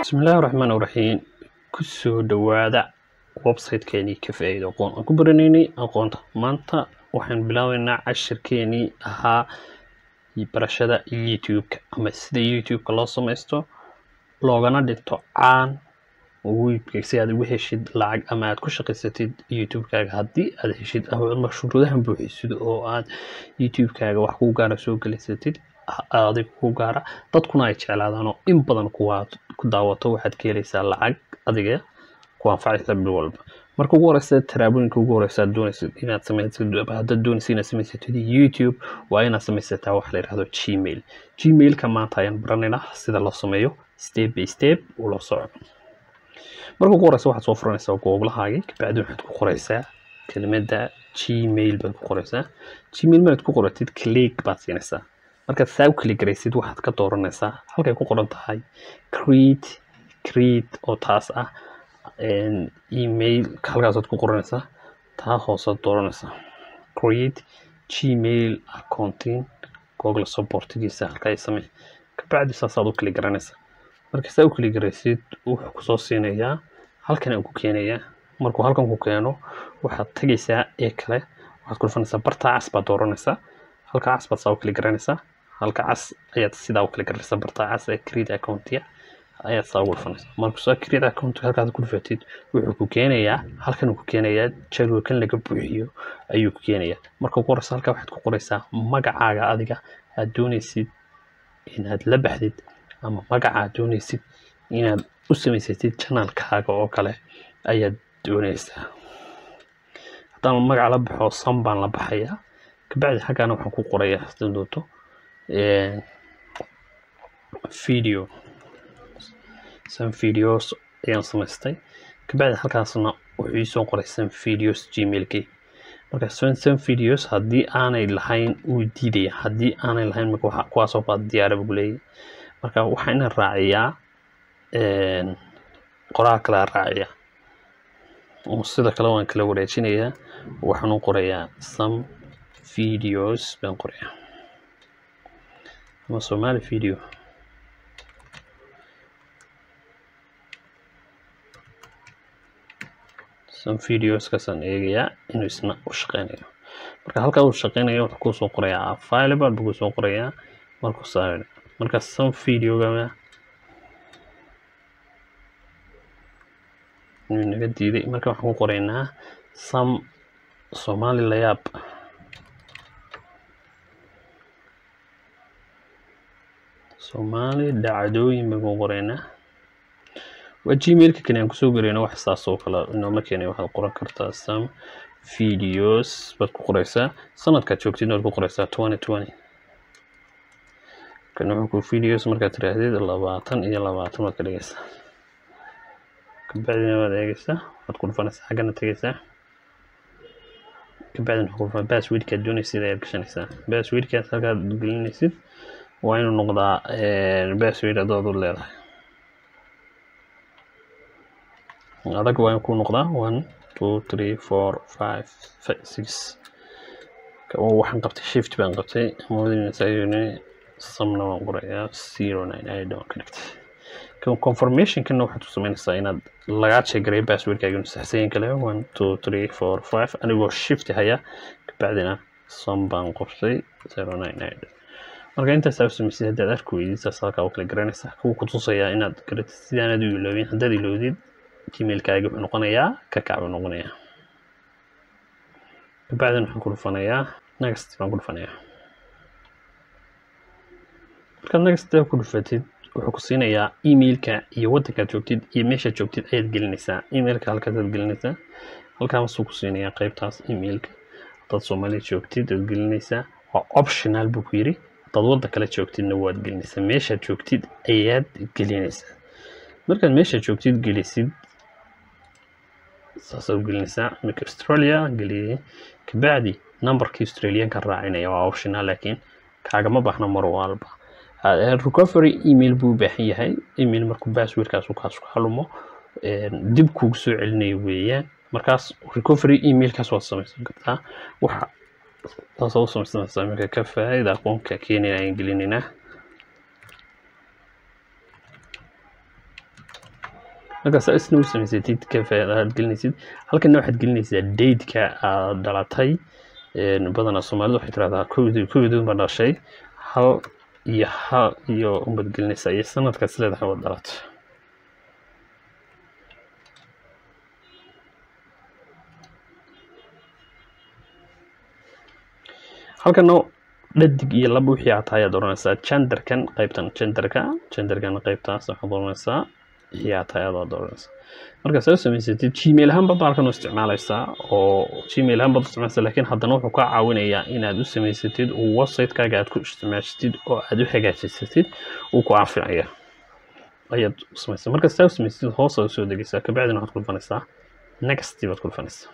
bismillaahi raxmaan raxiim kusoo dhawaada website-keenii ka faa'iido aqoon aan ku baranaynay aqoonta maanta waxaan bilaabeynaa cashirkeenii ahaa barashada youtube-ka ama sida youtube-ka loo samaysto loogana dhigto caan webka si aad ugu heshid lacag ama aad ku shaqaysatid youtube-kaaga haddii aad heshid ama shuruudahan buuxisid oo aad youtube-kaaga wax ku gaara soo gelaysatid adiga ku gaara dadkuna ay jeclaadaan oo in badan kuwaad ku daawato waxaad ka helaysaa lacag adiga ku anfacaysa bil walba marka ugu horeysa talaabooyinka ugu horeysa aad doonaysid inaad samaysid haddaad doonaysid inaad samaysatid youtube waa inaad samaysataa waxa la yidhahdo gmail gmailka maanta ayaan baranaynaa sida loo sameeyo step by step uu loo soco marka ugu horeysa waxaad soo furanaysaa googlahaagii kabacdi waxaad ku qoraysaa kelimada gmail baad ku qoraysaa gmail markaad ku qoratid click baad siinaysaa markaad saa u kali garaysid waxaad ka dooranaysaa halkay ku qoran tahay create create oo taas ah email halkaasaad ku qoranaysaa taa hoosaad dooranaysaa create gmail accounting google supportigiisa halkaa samey kabacdi saasaad u kali garanaysaa marka saa u kali garaysid wuxuu kusoo siinayaa halkan uu ku keenayaa markuu halkan ku keeno waxaad tegaysaa ee kale waxaad ku dhufanaysaa bartaa cas baad dooranaysaa halka cas baad saa u kali garanaysaa halka cas ayaad sidaa u kala garanaysaa bartaa cas ee create accountia ayaad saa ugu dhufanaysaa markuu saa create account halkaad ku dhufatid wuxuu ku keenayaa halkan uu ku keenayaa jadwalkan laga buuxiyo ayuu ku keenayaa marka ugu horeysa halkaa waxaad ku qoraysaa magacaaga adiga aad doonaysid inaad la baxdid ama magaca aad doonaysid inaad u samaysatid janalkaaga oo kale ayaad doonaysaa haddaan magaca la baxo sam baan la baxayaa kabacdi xaggaana waxaan ku qorayaa sida doonto video some videos ayaan samaystay kabacdi halkaasna wuxuu iisoo qoray some videos gmailkay marka some videos haddii aanay lahayn wuu diidaya haddii aanay lahayn marka kuwaasoo baa diyaara buu leeyahy marka waxaa inaan raaciyaa qoraal kalea raaciya sida kale waan kala wareejinayaa waxaan u qorayaa some videos baan qorayaa ama somali video some videos kaasaan eegayaa inuu isna u shaqeynayo marka halkaa uu shaqeynayo wuxuu kusoo qorayaa available buu kusoo qorayaa markuu saa marka some videoga inuu naga diiday marka waxaan ku qoraynaa some somali layaab soomaali dhacdooyin baan ku qoraynaa waa gmailka kani aan kusoo gareyno wax saas oo kale inooma keenay waxaad qoran kartaa some videos baad ku qoraysaa sanadkaad joogtid waad ku qoraysaa twenty twenty kan wuxuu ku videos markaad tiraahdid labaatan iyo labaatan baad ka dhigaysaa kabacdina waad eegaysaa waad ku dhufanaysaa xaggana tegaysaa kabacdina waxaad ku dhufan passwordkaad doonaysid ayaad gashanaysaa passwordkaad halkaad gelinaysid waa inuu noqdaa password adood u leedahay adag waa in ku noqdaa one two three four five six waxaan qabtay shift baan qabtay moodinasayni samna waan qorayaa zero nine eight waan ka dhigtay confirmationkana waxaad ku samaynaysaa inaad lagaa sheegaray passwordkaaga inuu saxsayin kale one two three four five anigoo shift haya kabacdina sam baan qortay zero nine eight marka intaas aa samaysid haddaad arki weydid saas halkaa u kala garanaysaa kuwa ku tusayaa inaad garatid sidaanaad u iloobin haddaad iloodid gmailkaaga wuxuu noqonayaa ka kac buu noqonayaa kabacdina waxaan ku dhufanayaa next baan ku dhufanayaa markaad next ku dhufatid wuxuu ku siinayaa emailka iyo waddankaad joogtid iyo meeshaad joogtid ayaad gelinaysaa emailka halkaasaad gelinaysaa halkaasuu ku siinayaa qaybtaas emailka haddaad soomaaliya joogtid aad gelinaysaa waa optional buu ku yiri haddaad waddan kale joogtidna waad gelinaysaa meeshaad joogtid ayaad gelinaysaa markaad meeshaad joogtid gelisid saasaad gelinaysaa marka australia geliyay kabacdi numberkii australianka raacinaya waa optional laakiin kaagama baahna mar walba recovery email buu u baahan yahay email markuu passwordkaas kaas ka lumo dib kuugu soo celinayo weeyaan markaas recovery emailkaas waad samaysan kartaa waxa taasaa u samaysanaysaa marka ka faa'iida aqoonka keenaya ayaan gelinaynaa marka saa isna u samaysatid cafe aad gelinaysid halkana waxaad gelinaysaa dateka aad dhalatay badanaa soomaalida waxay tirahdaa kowdii kowdii unbaa dhashay hal iyo hal iyo unbaad gelinaysaa iyo sanadkaas leedahay waad dhalatay halkana dhadig iyo laba wixii aad tahay ayaad oranaysaa genderkan qaybtan genderka genderkan qaybtaas waxaad oranaysaa wixii aad tahay ayaad oranaysaa marka saa u samaysatid gmail ahaan baad halkan u isticmaalaysaa oo gmail ahaan baad u isticmaalaysaa laakiin haddana wuxuu kaa caawinayaa inaad u samaysatid website-kaaga aad ku isticmaashatid oo aad u hagaajisatid uu ku anficaya ayaad u samaysaa marka saa u samaysatid hoos aad usoo degaysaa kabacdina waxaad ku dhufanaysaa next baad ku dhufanaysaa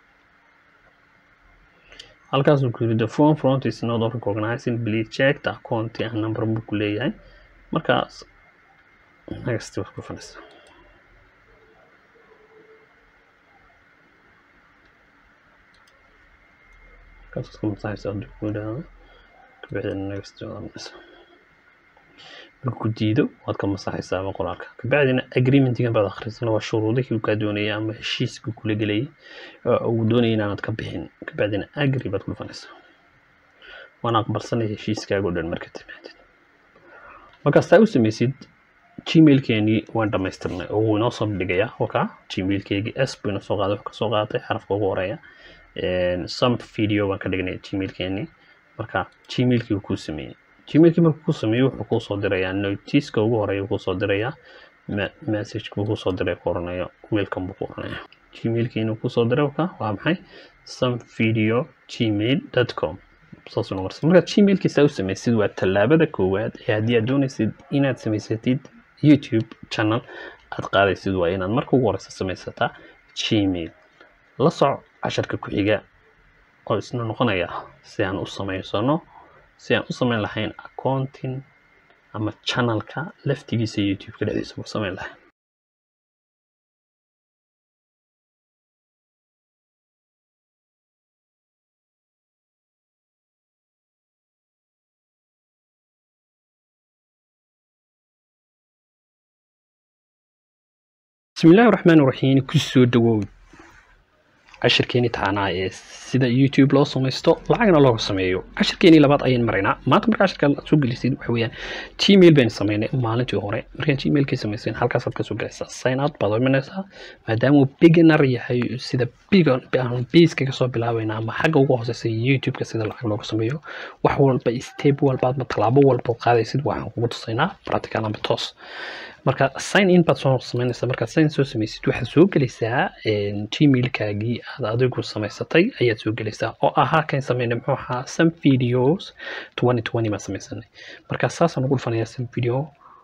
halkaas uu ku yiri the phone front is not recognizing please check the account and number buu ku leeyahay markaas next baad ku dhufanaysaa markaas iska masaxaysaa hadduu ku yidhaahdo kabacdina next baad oranaysaa marka ku diido waad ka masaxaysaa qoraalka kabacdina agreementigan baad akhrisana waa shuruudihii uu kaa doonayay ama heshiiskii kula gelayay uu doonayay inaanad ka bixin kabacdina agri baad ku dhufanaysaa waana aqbalsanaya heshiiskaaga o dhan marka timaadid markaas taa u samaysid gmailkeenii waan dhamaystirnay oo wuu inoo soo dhigayaa waka gmailkeygii s buu inoo soo qaaday wuxuu kasoo qaatay xarafka ugu horeeya some video baan ka dhignay gmailkeenii marka gmailkii uu kuu sameeyey gmailkii markuu ku sameeyo wuxuu kuu soo dirayaa notiska ugu horeeya kuu soo dirayaa message buu kuu soo diray ku oranayo welcome buu ku oranaya gmailkii inuu kusoo diray waka waa maxay some video gmail dot com saas una marsa markaad gmailkiisa u samaysid waa tallaabada koowaad ee haddii aad doonaysid inaad samaysatid youtube channel aad qaadaysid waa inaad marka ugu horeysa samaysataa gmail la soc casharka ku xiga oo isna noqonaya si aan u samaysano si aan u samayn lahayn accounting ama channelka laftigiisa youtube-ka dhexdiisa ku samayn lahayn bismi illaahi raxmaan raxiim kusoo dhawow cashirkeeni taanaa ee sida youtube loo samaysto lacagna looga sameeyo cashirkeeni labaad ayaan maraynaa maanta marka cashirka aad soo gelisid waxa weeyaan gmail baynu sameynay maalintii hore markaan gmailkii samayseen halkaasaad kasoo gelaysaa sign out baad imanaysaa maadaama uu beginner yahay sida aan base kasoo bilaabayna ama xagga ugu hooseysa youtube-ka sida lacag looga sameeyo wax walba step walba ama tallaabo walba qaadaysid waxaan kugu tusaynaa practical ama toos marka sign in baad soo samaynaysaa markaad sign soo samaysid waxaad soo gelaysaa gmailkaagii aad adigu samaysatay ayaad soo gelaysaa oo ahaa kan sameynay muxuu ahaa some videos twenty twenty baan samaysanay marka saasaan ugu dhufanayaa some video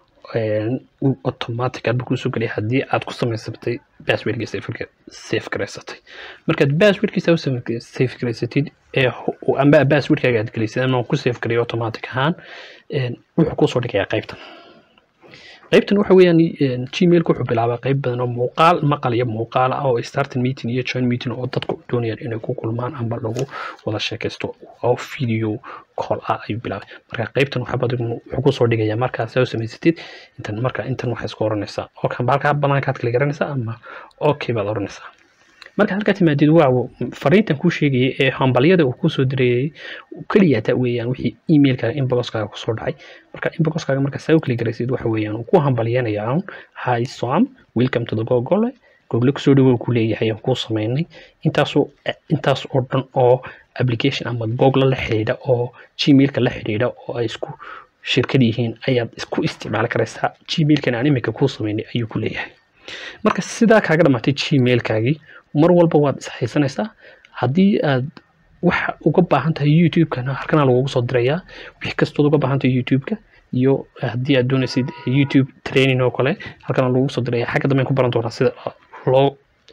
automatic aad buu kusoo gelaya haddii aad ku samaysatay passwordkii safe garaysatay markaad passwordkiisa u safe garaysatid ee amba passwordkaaga aad gelaysid ama ku safe garay automatic ahaan wuxuu kusoo dhigayaa qaybtan qaybtan waxa weeyaan gmailka wuxuu bilaabaa qayb badan oo muuqaal maqal iyo muuqaal ah oo starting meeting iyo join meeting oo dadku doonayaan inay ku kulmaan amba lagu wada sheekaysto oo video call ah ayuu bilaabay marka qaybtan waxaa badan wuxuu kusoo dhigayaa markaa saa u samaysatid intan marka intan waxay isku oranaysaa oo kan halkaa banaankaad kala garanaysaa ama okay baad oranaysaa marka halkaa timaadid waa fariintan kuu sheegayay ee hambalyada uu kusoo dirayay keliyaata weeyaan wixii emailkaaga inboxkaaga kusoo dhacay marka inboxkaaga marka saa u kali garaysid waxa weeyaan uu ku hambalyanaya un hi som welcome to the gogole google kusoo dhawow ku leeyahay aan kuu samaynay intaasoo intaas oo dhan oo application ama google la xidhiidha oo gmailka la xidhiidha oo ay isku shirkad yihiin ayaad isku isticmaali karaysaa gmailkan aan imika kuu samaynay ayuu ku leeyahay marka sidaa kaaga dhamaatay gmailkaagii mar walba waad ishaysanaysaa haddii aad wax uga baahan tahay youtube-kana halkana lagugu soo dirayaa wix kastood uga baahan tahay youtube-ka iyo haddii aad doonaysid youtube training oo kale halkana lagugu soo diraya xagga dambe ku baran doonaa sida loo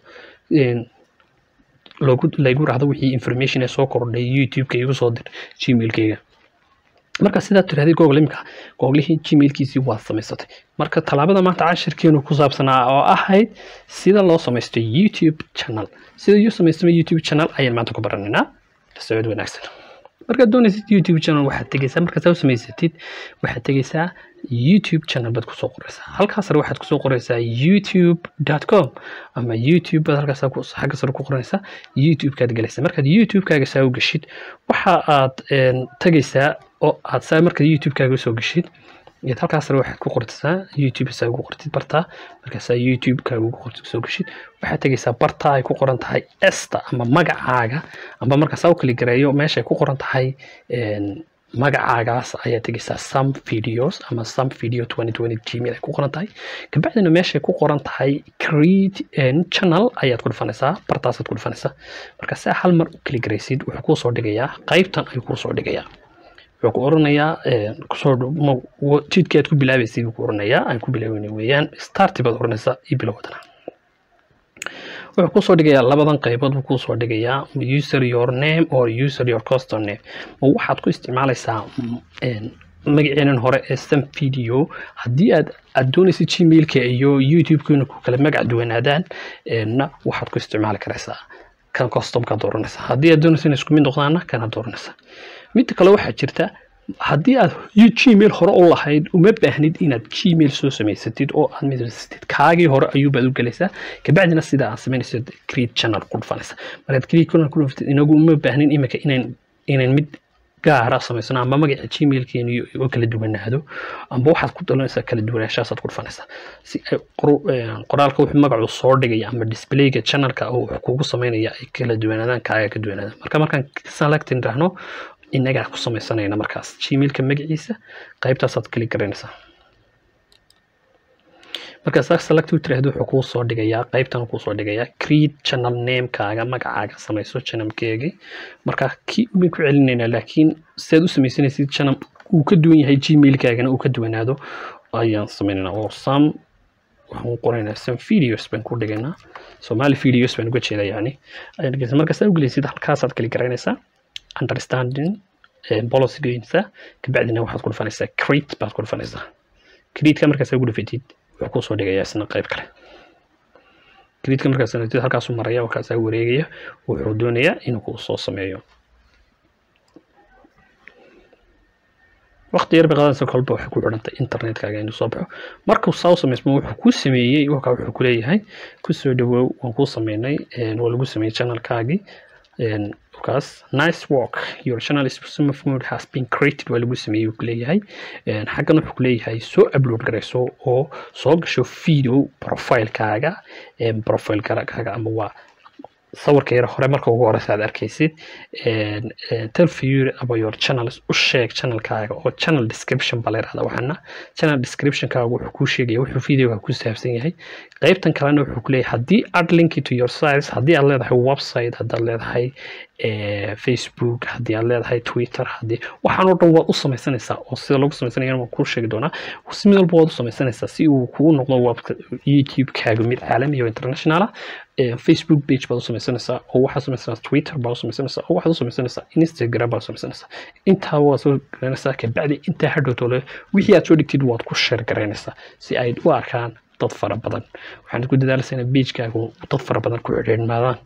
loogu laygu raahdo wixii information ee soo kordhay youtube-ka igu soo dir gmailkayga marka sidaad tirahdid google imika googlihii gmailkiisii waad samaysatay marka tallaabada maanta cashirkeenu ku saabsanaa oo ahayd sida loo samaysto youtube channel sida loo samaystama youtube channel ayaan maanta ku baranaynaa la socod wanaagsan markaad doonaysid youtube channel waxaad tegeysaa markaad saa u samaysatid waxaad tegeysaa youtube channel baad kusoo qoreysaa halkaas sare waxaad kusoo qoreysaa youtube com ama youtube baad halkaas xagga sare ku qoranaysaa youtube-kaad galaysaa markaad youtube-kaaga saa u geshid waxa aad tegeysaa oo aad saa markaad youtube-kaaga usoo geshid yaad halkaas sare waxaad ku qortaysaa youtube saa ugu qortid bartaa markaasaa youtube-kaaga ugu qortid soo geshid waxaad tegeysaa bartaa ay ku qoran tahay esta ama magacaaga amba markaasaa u kali gareeyo meesha ay ku qoran tahay magacaagaas ayaa tegeysaa some videos ama some video 2020 gmail ay ku qoran tahay kabacdina meeshay ku qoran tahay create channel ayaad ku dhufanaysaa bartaasaad ku dhufanaysaa marka saa hal mar u kali garaysid wuxuu kuu soo dhigayaa qaybtan ayuu kuu soo dhigayaa wuxuu ku oranayaa kusoo jidkii aad ku bilaabaysid buu ku oranayaa aan ku bilaaweyna weeyaan starti baad oranaysaa iyo bilowdana wuxuu kusoo dhigayaa labadan qaybood buu kusoo dhigayaa user your name or user your custom name ma waxaad ku isticmaalaysaa magaceenan hore ee sam video haddii aad aad doonaysid gmailka iyo youtube-kuna ku kala magac duwanaadaan na waxaad ku isticmaali karaysaa kan customkaad dooranaysaa haddii aad doonaysid inay isku mid noqdaana kana dooranaysaa midda kale waxaa jirta haddii aad gmail hore u lahayd uma baahnid inaad gmail soo samaysatid oo aad midsatid kaagii hore ayuubaad u gelaysaa kabacdina sida aad samaynaysid create channel ku dhufanaysa markaad create channel ku dhufatid inagu uma baahnin iminka inayn inayn mid gaara samaysano ama magaca gmailkeeni oo kala duwanaado amba waxaad ku dalanaysaa kala duwanaanshahasaad ku dhufanaysaa si ay qoraalka wuxuu magacu soo dhigaya ama displayga channelka oo wax kugu samaynaya ay kala duwanaadaan kaaga ka duwanaadaan marka markaan selectin rahno inagaa ku samaysanayna markaas gmailka magaciisa qaybtaasaad kali garanaysaa markaas select u tiraahdo wuxuu kuu soo dhigayaa qaybtan kuu soo dhigayaa create channel namekaaga magacaaga samayso channelkeegii marka kii ubay ku celinaynaa laakiin sidaad u samaysanaysid channel uu ka duwan yahay gmailkaagana uu ka duwanaado ayaan sameynaynaa oo some waxaan qoraynaa some videos baan ku dhigaynaa somali videos baan uga jeeda yani markaas aad ugelaysid halkaasaad kali garanaysaa understanding policygiisa kabacdina waxaad ku dhufanaysaa create baad ku dhufanaysaa create-ka markaas ugu dhufatid wuxuu kusoo dhigayaa isna qayb kale create-ka markaas nagtid halkaasuu maraya halkaasaa wareegaya wuxuu doonayaa inuu kuu soo sameeyo waqti yar bay qaadanaysa kolba waxay ku xidhantay internetkaaga inuu soo baxo markuu saa u samaysmo wuxuu kuu sameeyey wakaa wuxuu ku leeyahay kusoo dhawow waan kuu sameynay waa lagu sameeyey channelkaagii kaas nice work your channel is some of mode has been created waa lagu sameeyey uu kuleeyahay xaggan wuxuu kuleeyahay soo upload garayso oo soo gasho video profilekaaga profilekaaga ama waa sawirka yar hore marka ugu horeysa aad arkaysid tell viewer about your channels u sheeg channelkaaga oo channel description baa la yirahdaa waxaana channel descriptionkaaga wuxuu kuu sheegaya wuxuu videoga ku saabsan yahay qaybtan kalena wuxuu ku leeyahay haddii add link to your sites haddii aad leedahay website haddaad leedahay facebook haddii aad leedahay twitter haddii waxaan oo dhan waad u samaysanaysaa oo sida lagu samaysanaya waan kuu sheegi doonaa si mid walba waad u samaysanaysaa si uu kuu noqdo youtube-kaaga mid caalami iyo international ah facebook page baad u samaysanaysaa oo waxaad samaysanaysaa twitter baad u samaysanaysaa oo waxaad u samaysanaysaa instagram baad u samaysanaysaa intaa waad soo garanaysaa kabacdi intaa hadhowtole wixii aad soo dhigtid waad ku share garaynaysaa si ay u arkaan dad fara badan waxaan ku dadaalaysaa in pagekaaga dad fara badan ku xidhiidhmaadaan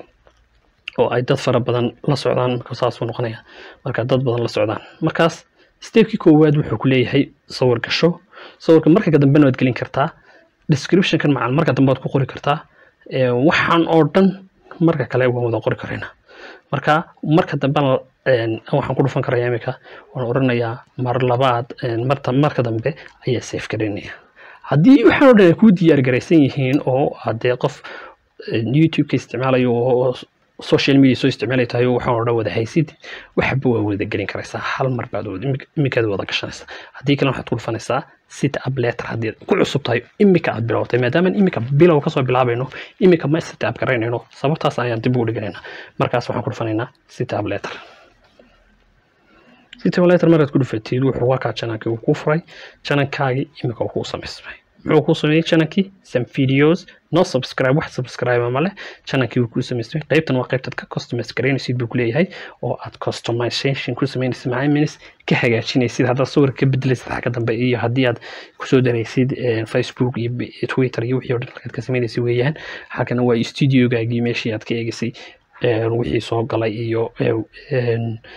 oo ay dad fara badan la socdaan marka saasuu noqonaya marka dad badan la socdaan markaas stepkii koowaad wuxuu ku leeyahay sawir gasho sawirka marka dambena waad gelin kartaa descriptionkan macal marka dambe waad ku qori kartaa waxaan oo dhan marka kale waan wada qori karaynaa marka marka dambena waxaan ku dhufan karaya iminka waan oranayaa mar labaad marta marka dambe ayaa safe garaynaya haddii waxaan oo dhan ay kuu diyaar garaysan yihiin oo haddee qof youtube-ka isticmaalayo oo social media soo isticmaalay tahay oo waxaan oo dhan wada haysid waxba waa wada gelin karaysaa hal mar baad iminkaad wada gashanaysaa haddii kale waxaad ku dhufanaysaa sit up letter haddii ku cusub tahay iminka aad bilowtay maadaama iminka bilow kasoo bilaabayno iminka ma sit up garaynayno sababtaas ayaan dib ugu dhiganaynaa markaas waxaan ku dhufanaynaa sit up letter sit up letter markaad ku dhufatid wuxuu wakaa channelkii uu kuu furay channelkaagii iminka uu kuu samaysmay muxuu kuu sameeyey channelkii some videos no subscribe wax subscribe ma leh channelkii uu kuu samaystay qaybtan waa qaybtaad ka customize garaynaysid buu kuleeyahay oo aad customization ku samaynaysid macaamilis ka hagaajinaysid haddaad sawir ka bedelaysid xagga dambe iyo haddii aad kusoo daraysid facebook iyo twitter iyo wixii o dhan halkaad ka samaynaysid weeyaan halkana waa studiogaagii meeshii aad ka eegaysay wixii soo galay iyo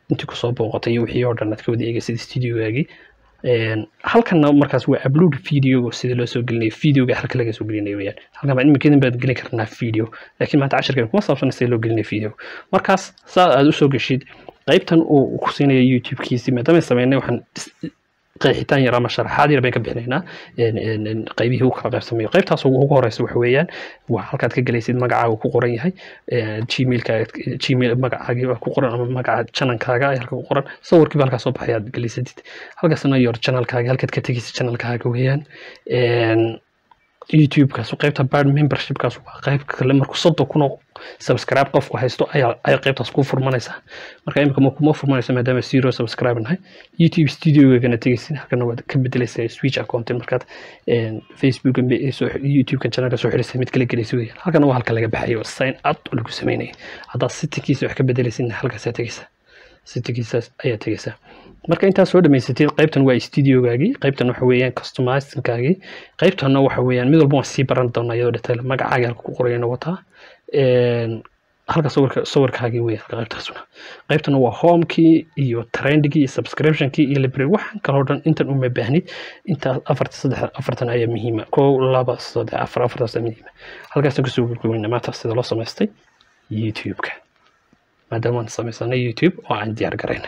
intii kusoo booqatay iyo wixii oo dhan aad ka wada eegaysid studiogaagii halkanna markaas waa upload video sida loo soo gelinayo videoga halka laga soo gelinayo weyaan halkan baa iminkeedin baad gelin karnaa video laakiin maanta cashirkan kuma saabsan sida loo gelinayo video markaas saa aad usoo geshid qaybtan uu ku siinayo youtube-kiisi maadaama sameynay waxaan qeexitaan yar ama sharaxaad yar bayn ka bixinaynaa qaybihii u kala qaybsamayo qaybtaas ugu horeysa waxa weeyaan waa halkaad ka gelaysid magacaaga ku qoran yahay gmailka gmail magacaagii baa ku qoran ama magaca channelkaaga halka ku qoran sawirkiiba halkaa soo baxay aad gelisatid halkaasna yor channelkaaga halkaad ka tegaysid channelkaaga weeyaan youtube-kaas qaybta bard membershipkaas waa qayb kale markuu soddon kun oo subscribe qofku haysto ayaa ayaa qaybtaas ku furmanaysa marka imika ma kuma furmanaysa maadaama zero subscribe nahay youtube studiogana tegaysid halkana waad ka bedelaysaa switch account markaad facebook youtube-kan channelka soo xidhisay mid kala gelaysa weeyaan halkana waa halka laga baxayo sign out oo lagu sameynaya haddaad sitikiisa wax ka bedelaysidna halkaasaa tegaysaa sitikiisaas ayaa tegaysaa marka intaad soo dhamaysatid qaybtan waa studiogaagii qaybtan waxa weeyaan customizingkaagii qaybtanna waxa weeyaan mid walba waan sii baran doonaa iyadoo detail magacaaga halka ku qorayana wataa halka sawirka sawirkaagii weeyaan halka qaybtaasuna qaybtana waa homekii iyo trendgii iyo subscriptionkii iyo library waxaan kaloo dhan intan uma baahnid intaas afarta saddex afartan ayaa muhiima kow laba saddex afar afartaas muhiima halkaasaan kasoo gurgurweyna maanta sida loo samaystay youtube-ka maadaama aan samaysanay youtube oo aan diyaar garayn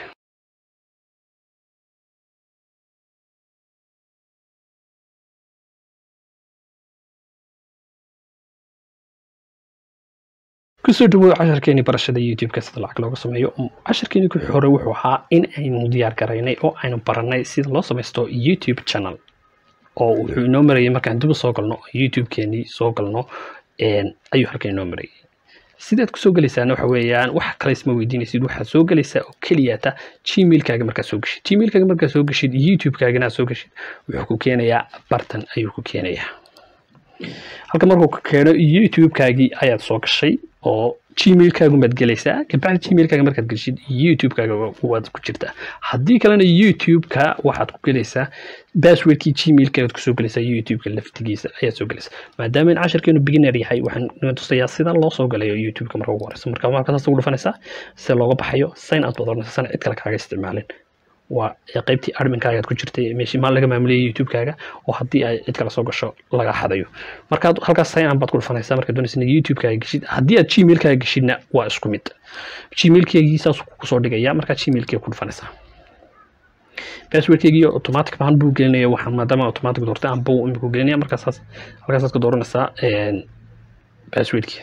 kusoo dhawow casharkeeni barashada youtube-ka sida lacag looga sameeyo casharkeeni ku hore wuxuu ahaa in aynu diyaar garaynay oo aynu baranay sida loo samaysto youtube channel oo wuxuu inoo marayay markaan dib u soo galno youtube-keenii soo galno ayuu halkan inoo marayay sidaad kusoo gelaysaana waxa weeyaan wax kale isma weydiinaysid waxaad soo gelaysaa oo keliyata gmailkaaga markaad soo geshid gmailkaaga markaad soo geshid youtube-kaagana aad soo geshid wuxuu ku keenayaa bartan ayuu ku keenayaa halka markuu ka keeno youtube-kaagii ayaad soo gashay oo gmailkaagumaad gelaysaa kabacdi gmailkaaga markaad geshid youtube-kaaga waad ku jirtaa haddii kalena youtube-ka waxaad ku gelaysaa passwordkii gmailkaagaad kusoo gelaysaa youtube-ka laftigiisa ayaad soo gelaysaa maadaama in casharkeenu beginner yahay waxaan tusayaa sida loo soo galayo youtube-ka marka ugu horeysa marka markaas ugu dhufanaysaa sida looga baxayo sign out baad oranaysaa sana cid kale kaaga isticmaalin waa qaybtii adminkaaga ku jirtay meeshii maal laga maamuliyay youtube-kaaga oo haddii ay cid kale soo gasho laga xadayo markaad halkaas sign baad ku dhufanaysaa markaad doonaysa youtube-kaaga geshid haddii aad gmail-kaaga geshidna waa isku mid gmail-keygii saas kusoo dhigaya markaad gmail-keega ku dhufanaysaa passwordkeygii automatic baan buu gelinaya waxaan maadaama automatic doortay aan buu iminku gelinaya markaasaas halkaasaad ka dooranaysaa passwordkii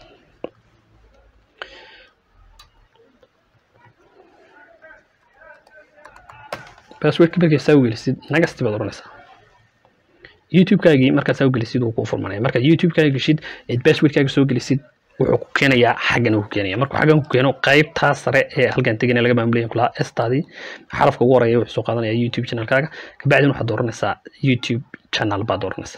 passwordka markay saa ugelisid nagasti baad oranaysaa youtube-kaagii markaad saa ugelisid wuu kuu furmanaya markaad youtube-kaaga geshid eed passwordkaaga soo gelisid wuxuu ku keenayaa xaggan ku keenaya markuu xaggan ku keeno qaybtaa sare ee halkan tegana laga maamulaya kulahaa estaadii xarafka ugu horeeya wuxuu soo qaadanaya youtube channelkaaga kabacdin waxaad dooranaysaa youtube channel baad dooranaysaa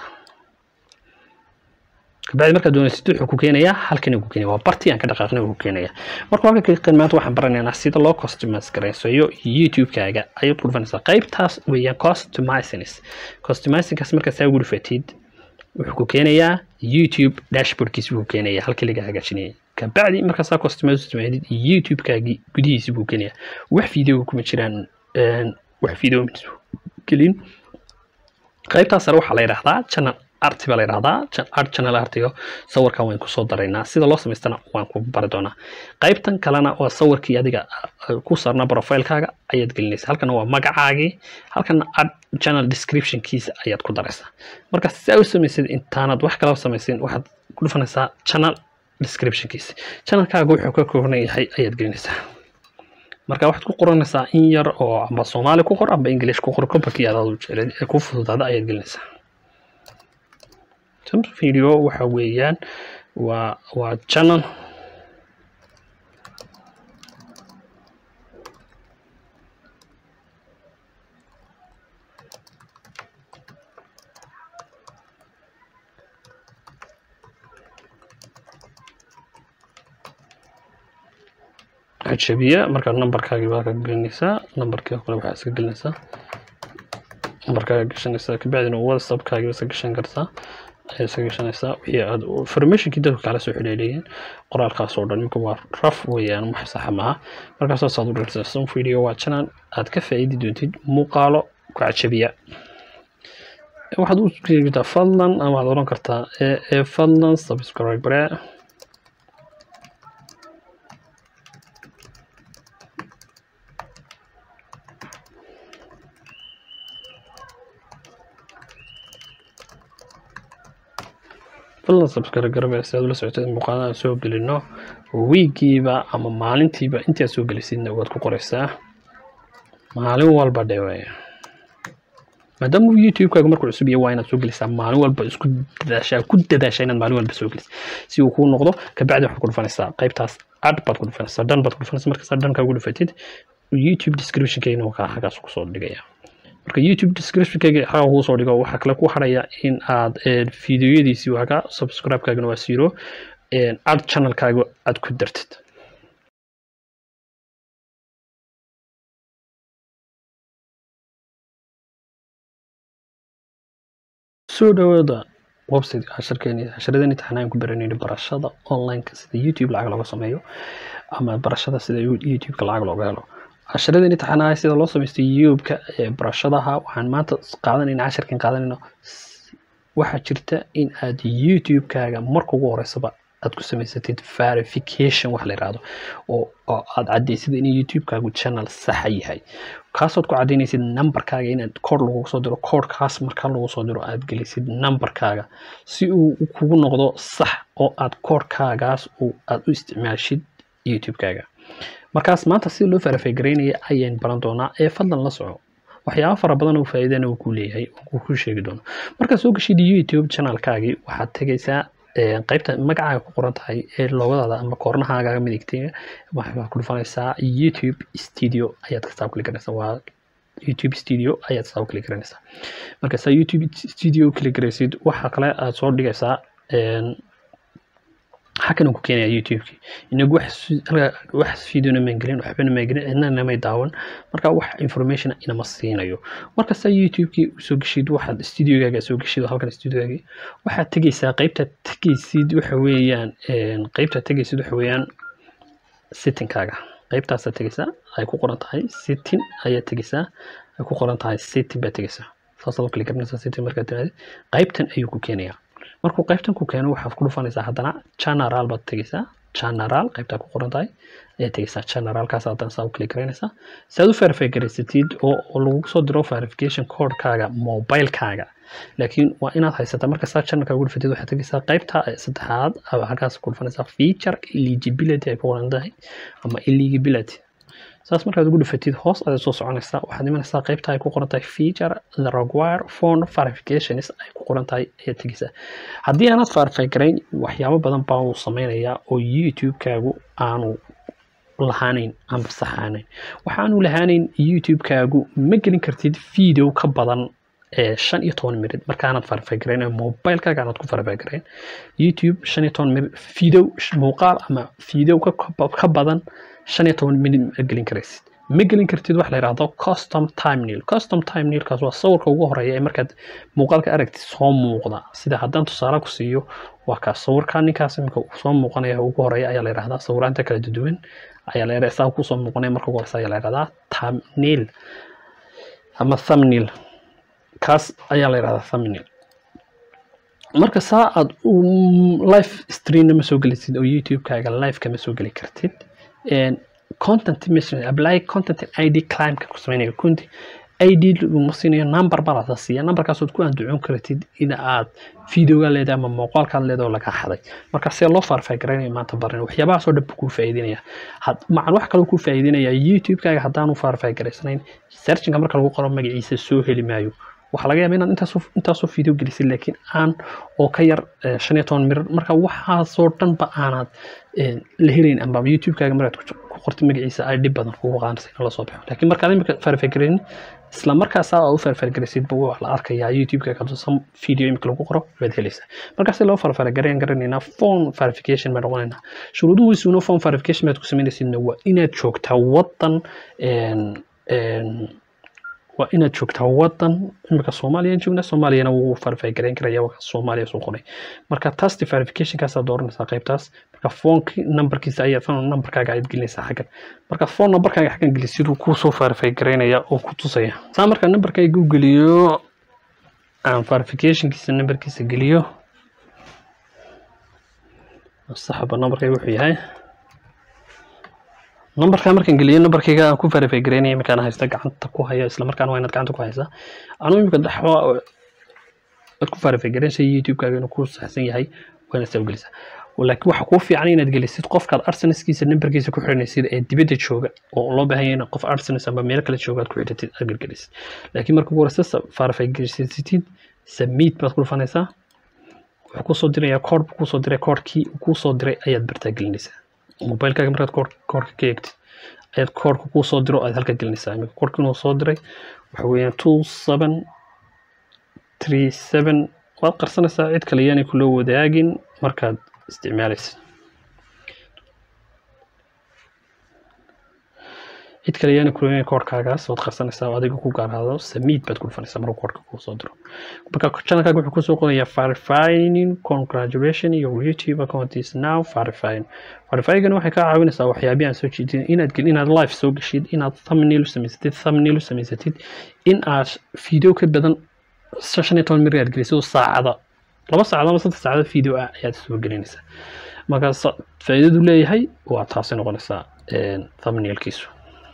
kabacdi markaad doonaysid wuxuu ku keenayaa halkan ku keenaya waa bartii aan ka dhaqaaqnay uu ku keenaya marka halka kan maanta waxaan baranaynaa sida loo customize garaysayo youtube-kaaga ayaad ku dhufanaysaa qaybtaas weeyaan customizings customizingkaas markaad saa ugu dhufatid wuxuu ku keenayaa youtube dashboardkiisi buu keenaya halkii laga hagaajinayay kabacdi markaasaa customize sameydid youtube-kaagii gudihiisi buu keenaya wax video kuma jiraan wax video gelin qaybtaas sare waxaa la yidhaahdaa channel arti baa la yidhahdaa art channel artiga sawirkan waan kusoo daraynaa sida loo samaystana waan ku bari doonaa qaybtan kalena waa sawirkii adiga ku saarnaa profilekaaga ayaad gelinaysaa halkana waa magacaagii halkana art channel descriptionkiisa ayaad ku daraysaa marka saa u samaysid intaanad wax kala samaysin waxaad ku dhufanaysaa channel descriptionkiisa channelkaaga wuxuu ka kooban yahay ayaad gelinaysaa marka waxaad ku qoranaysaa in yar oo amba soomaali ku qor amba english ku qor kobarkii aadaad u jecleed ee ku fududaada ayaad gelinaysaa video waxa weeyaan waa waa channel cajabiya markaa nambarkaagii baa ka gelinaysaa nambarkii oo kale waxaa iska gelinaysaa nambarkaaga gashanaysaa kabacdina whatsappkaagii iska gashan kartaa ayaad iska gashanaysaa wixii aad informationkii dadku kala soo xidhiidhayeen qoraalkaas oo dhan imika waa raf weeyaan wax saxa maaha markaasaas aad u dhirtaa some video waa channel aad ka faa'iidi doontid muuqaalo ku cajabiya waxaad u sheegtaa fadlan ama waxaad oran kartaa ee fadlan subscribe fadlan subscribe garabee si aad ula socotid muuqaalaha soo gelino wiigiiba ama maalintiiba intii aad soo gelisidna waad ku qoraysaa maalin walba dhewe maadaama youtube-kaaga markuu cusub yahay waa inaad soo gelisaa maalin walba isku dadaashaa ku dadaashaa inaad maalin walba soo gelisid si uu kuu noqdo kabacdi waxaad ku dhufanaysaa qaybtaas ad baad ku dhufanaysaa dhan baad ku dhufanaysaa markaasaa dhankaa ugu dhufatid youtube description-kayna waa halkaas kusoo dhigaya marka youtube description-kayga xaga kuu soo dhigo waxaa kale ku haraya in aad fideoyadiisii waaga subscribe-kaagana waa siiro ad channel-kaaga aad ku dartid soo dhawaada website casharkeeni casharadeen imtixaanaan ku baranayna barashada online-ka sida youtube lacag looga sameeyo ama barashada sida youtube-ka lacag looga helo casharadeen imtixaanaha sida loo samaysto youtube-ka ee barashadaha waxaan maanta qaadanayna casharkan qaadanayna waxaa jirta in aad youtube-kaaga marka ugu horeysaba aad ku samaysatid verification wax la yidhaahdo oo aad caddaysid in youtube-kaagu channel saxa yahay kaasood ku caddaynaysid numberkaaga inaad koor lagugu soo diro koorkaas markaa lagu soo diro aad gelisid numberkaaga si uu kugu noqdo sax oo aad koorkaagaas aad u isticmaashid youtube-kaaga markaas maanta sida loo verify garaynaya ayaan baran doonaa ee fadlan la soco waxyaaba fara badan oo faa'iidana uu ku leeyahay uu ku sheegi doono markaad soo gashid youtube channelkaagii waxaad tegaysaa qaybta magacaaga ku qoran tahay ee loogadaada ama koornahaaga midigtay waxaad ku dhufanaysaa youtube studio ayaad kastaa kuli garanaysaa waa youtube studio ayaad saa kuli garanaysaa markaasaa youtube studio kuli garaysid waxa kale aad soo dhigaysaa xakan ku keenaya youtube-ki inagu wax videona maan gelin waxbana maan gelin cidna namay daawan marka wax information inama siinayo markasta youtube-ki soo geshid waxaad studiogaaga soo geshid halkan studiogaagi waxaad tegaysaa qaybtaad tegaysid waxa weeyaan qaybtaad tegaysid waxa weeyaan sittingkaaga qaybtaasaad tegaysaa ay ku qoran tahay sitting ayaad tegaysaa ay ku qoran tahay sitting baad tegaysaa saasaad u kali garanaysaa sitting markaad tiraahdi qaybtan ayuu ku keenayaa markuu qaybtan ku keeno waxaad ku dhufanaysaa haddana general baad tegaysaa general qaybtaa ku qoran tahay ayaad tegaysaa generalkaas haddana saa u kali garaynaysaa si aad u verify garaysatid oo lagu soo diro verification codekaaga mobilekaaga laakiin waa inaad haysataa marka saa channelka ugu dhufatid waxaad tegaysaa qaybta saddexaad halkaas ku dhufanaysaa feature eligibility ay ku qoran tahay ama eligibility saas markaad ugu dhufatid hoos ayaad soo soconaysaa waxaad imanaysaa qaybta ay ku qoran tahay feature the require phone verifications ay ku qoran tahay ayaad tegaysaa haddii aanaad verify garayn waxyaabo badan baa uu sameynayaa oo youtube-kaagu aanu lahaanayn amba saxaanayn waxaanu lahaanayn youtube-kaagu ma gelin kartid video ka badan shan iyo toban minid markaanaad verify garayn mobilekaaga aanaad ku verify garayn youtube shan iyo toban minid video muuqaal ama video ka badan shan iyo toban minid ma gelin karaysid ma gelin kartid wax la yidhaahdo custom timenil custom timenilkaas waa sawirka ugu horeeya ee markaad muuqaalka aragtid soo muuqda sida haddaan tusaale ku siiyo waa kaas sawirka ninkaas iminka soo muuqanaya ugu horeeya ayaa la yidhahdaa sawiraanta kala duwan ayaa la yidhahdaa saa kusoo muuqanaya marka ugu horeysa ayaa la yidhahdaa thumbnail ama thumbnail kaas ayaa la yidhahdaa thumbnail marka saa aad live streamna ma soo gelisid oo youtube-kaaga live kama soo geli kartid content mission apply content id climka ku sameynayo kunti id laguma siinayo number baa la siiya numberkaasood ku anducoon kartid in aad videoga leedahay ama muuqaalkaad leedahay oo laga xaday marka see loo verify garaynayo maanta baran waxyaabahaasoo dhan kuu faa'iidinaya macan wax kaloo kuu faa'iidinaya youtube-kaaga haddaanu verify garaysanayn searchinga marka lagu qoro magaciisa soo heli maayo waxaa laga yaaba inaad intaasoo intaasoo video gelisid laakiin aan oo ka yar shan iyo toban mirir marka waxaasoo dhanba aanaad la helayn amba youtube-kaaga markaad ku qortid magaciisa ay dhib badan kugu qaanaysa in la soo baxo laakiin markaad imika verify garaynin isla markaasaa aad u verify garaysid ba wax la arkayaa youtube-kaaga hadduu video imika lagu qoro waad helaysaa markaasi loo verify garayn garanaynaa phone verification bay noqonaynaa shuruuduhiisuna phone verification baad ku samaynaysidna waa inaad joogtaa waddan waa inaad joogtaa wadan imika soomaaliya joogna soomaaliyana wuu verify gareyn karaya waa soomaaliya soo qoray marka tasti verificationkaasaa dooranaysaa qaybtaas marka phoneki numberkiisa ayaa phone numberkaaga ayaad gelinaysaa xaggan marka phone numberkaaga xaggan geli siduu kuu soo verify gareynaya oo ku tusaya saa marka numberkayga u geliyo aan verificationkiisa numberkiisa geliyo saxaba numberkayga wuxuu yahay numberka markaan geliyo numberkayga aan ku verify gareynaya iminkaan haysta gacanta ku haya isla markaana waa inaad gacanta ku haysaa anuu iminka dhaxwa aad ku verify gareynaysa youtube-kaaga inuu ku saxsan yahay waa inaad saa u gelisaa laakiin waxa kuu fiican inaad gelisid qofkaad arsenalskiisa numberkiisa ku xiranaysid ee dibadda jooga oo loo baahan yahay qof arsenal ama meel kale jooga aad ku xidhatid aad gelgelisid laakiin marka ugu horeysa verify gelisatid submit baad ku dhufanaysaa wuxuu kusoo dirayaa kood buu kusoo diray koodkii uu kusoo diray ayaad bartaa gelinaysaa mobilkaaga markaad kood koodka ka eegtid ayaad koodka kusoo diro aad halka gelinaysaa iminka koodkii inuu soo diray waxa weeyaan two seven three seven waad qarsanaysaa cid kale yaanay kula wadaagin markaad isticmaalaysa cid kale yaana kulana koodhkaagaas waad qarsanaysaa oo adiga ku gaarhaado samiid baad ku dhufanaysaa markuu koodhka kuu soo diro marka channelkaaga wuxuu kusoo qorayaa verifying congratulation your youtube account is now verifying verifyingana waxay kaa caawinaysaa waxyaabihi aan soo jeedin inaad gel inaad live soo geshid inaad thumbnail u samaysatid thumbnail u samaysatid in aad video ka badan shan iyo toban mir aad gelisid oo saacada laba saacadood ama saddex saacadood video ah ayaad soo gelinaysaa marka faa'iidadu leeyahay waa taasi noqonaysaa thumbnailkiisu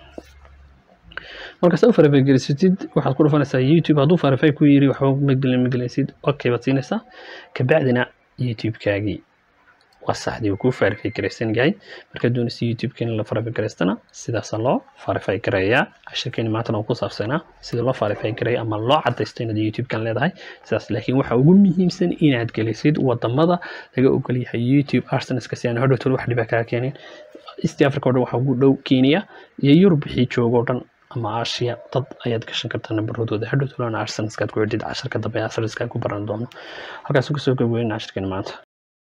marka saa u verify gelisatid waxaad ku dhufanaysaa youtube hadduu verify ku yiri waxba ma gelin ma gelinaysid okay baad siinaysaa kabacdina youtube-kaagii waa saxdii uu kuu verify garaysan yahay markaad doonaysa youtube-ka in la verify garaystana sidaasa loo verify garayaa cashirkeeni maantana uu ku saabsanaa sida loo verify garaya ama loo cadaysto inaad youtube-kan leedahay sidaas laakiin waxa ugu muhiimsan inaad gelisid wadamada laga ogol yahay youtube arsenalska si aan hodhowtol wax dhiba kaa keenin east africa oo dhan waxaa ugu dhow kenya iyo yurub wixii joogo o dhan ama aasiya dad ayaad gashan kartaa nambaradooda hadhowtolana arsenalskaad ku xidhid casharka dambe arsenalskaad ku baran doono halkaas kasoo gabweyn cashirkeeni maanta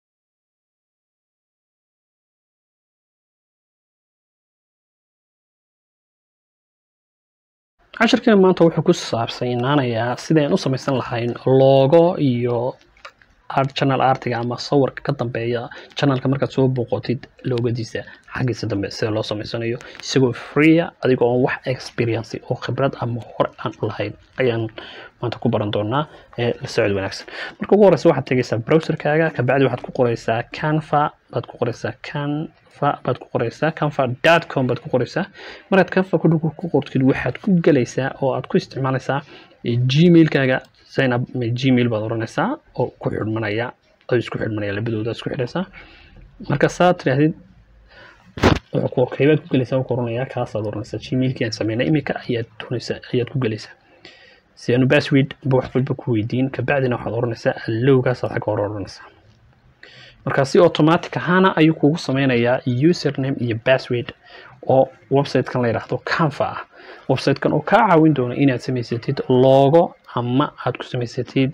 cashirkeena maanta wuxuu ku saabsanaanayaa sideen u samaysan lahayn logo iyo channel artiga ama sawirka ka dambeeya channelka markaad soo booqotid loogadiisa xaggiisa dambe sida loo samaysanayo isagoo freeya adigoo aan wax experience oo khibrad ama hore aan u lahayn ayaan maanta ku baran doonaa ee la socod wanaagsan marka ugu horeysa waxaad tegaysaa browserkaaga kabacdi waxaad ku qoreysaa canva baad ku qoreysaa canva baad ku qoreysaa canva dot com baad ku qoreysaa markaad canva ku ku qortid waxaad ku gelaysaa oo aad ku isticmaalaysaa gmailkaaga sign up gmail baad oranaysaa oo ku xidhmanaya oo isku xidhmanaya labadooda isku xidhaysaa marka saa tidhaahdid kaybaad ku gelaysaa ku oranayaa kaasaad oranaysaa gmailkii aan sameynay iminka ayaad doonaysaa ayaad ku gelaysaa si aanu password ba wax walba ku weydiin kabacdina waxaad oranaysaa allowgaasaad xagga hore oranaysaa marka si automatic ahaana ayuu kugu sameynayaa username iyo password oo website-kan la yidhaahdo canva ah website-kan oo kaa caawin doona inaad samaysatid logo ama aad ku samaysatid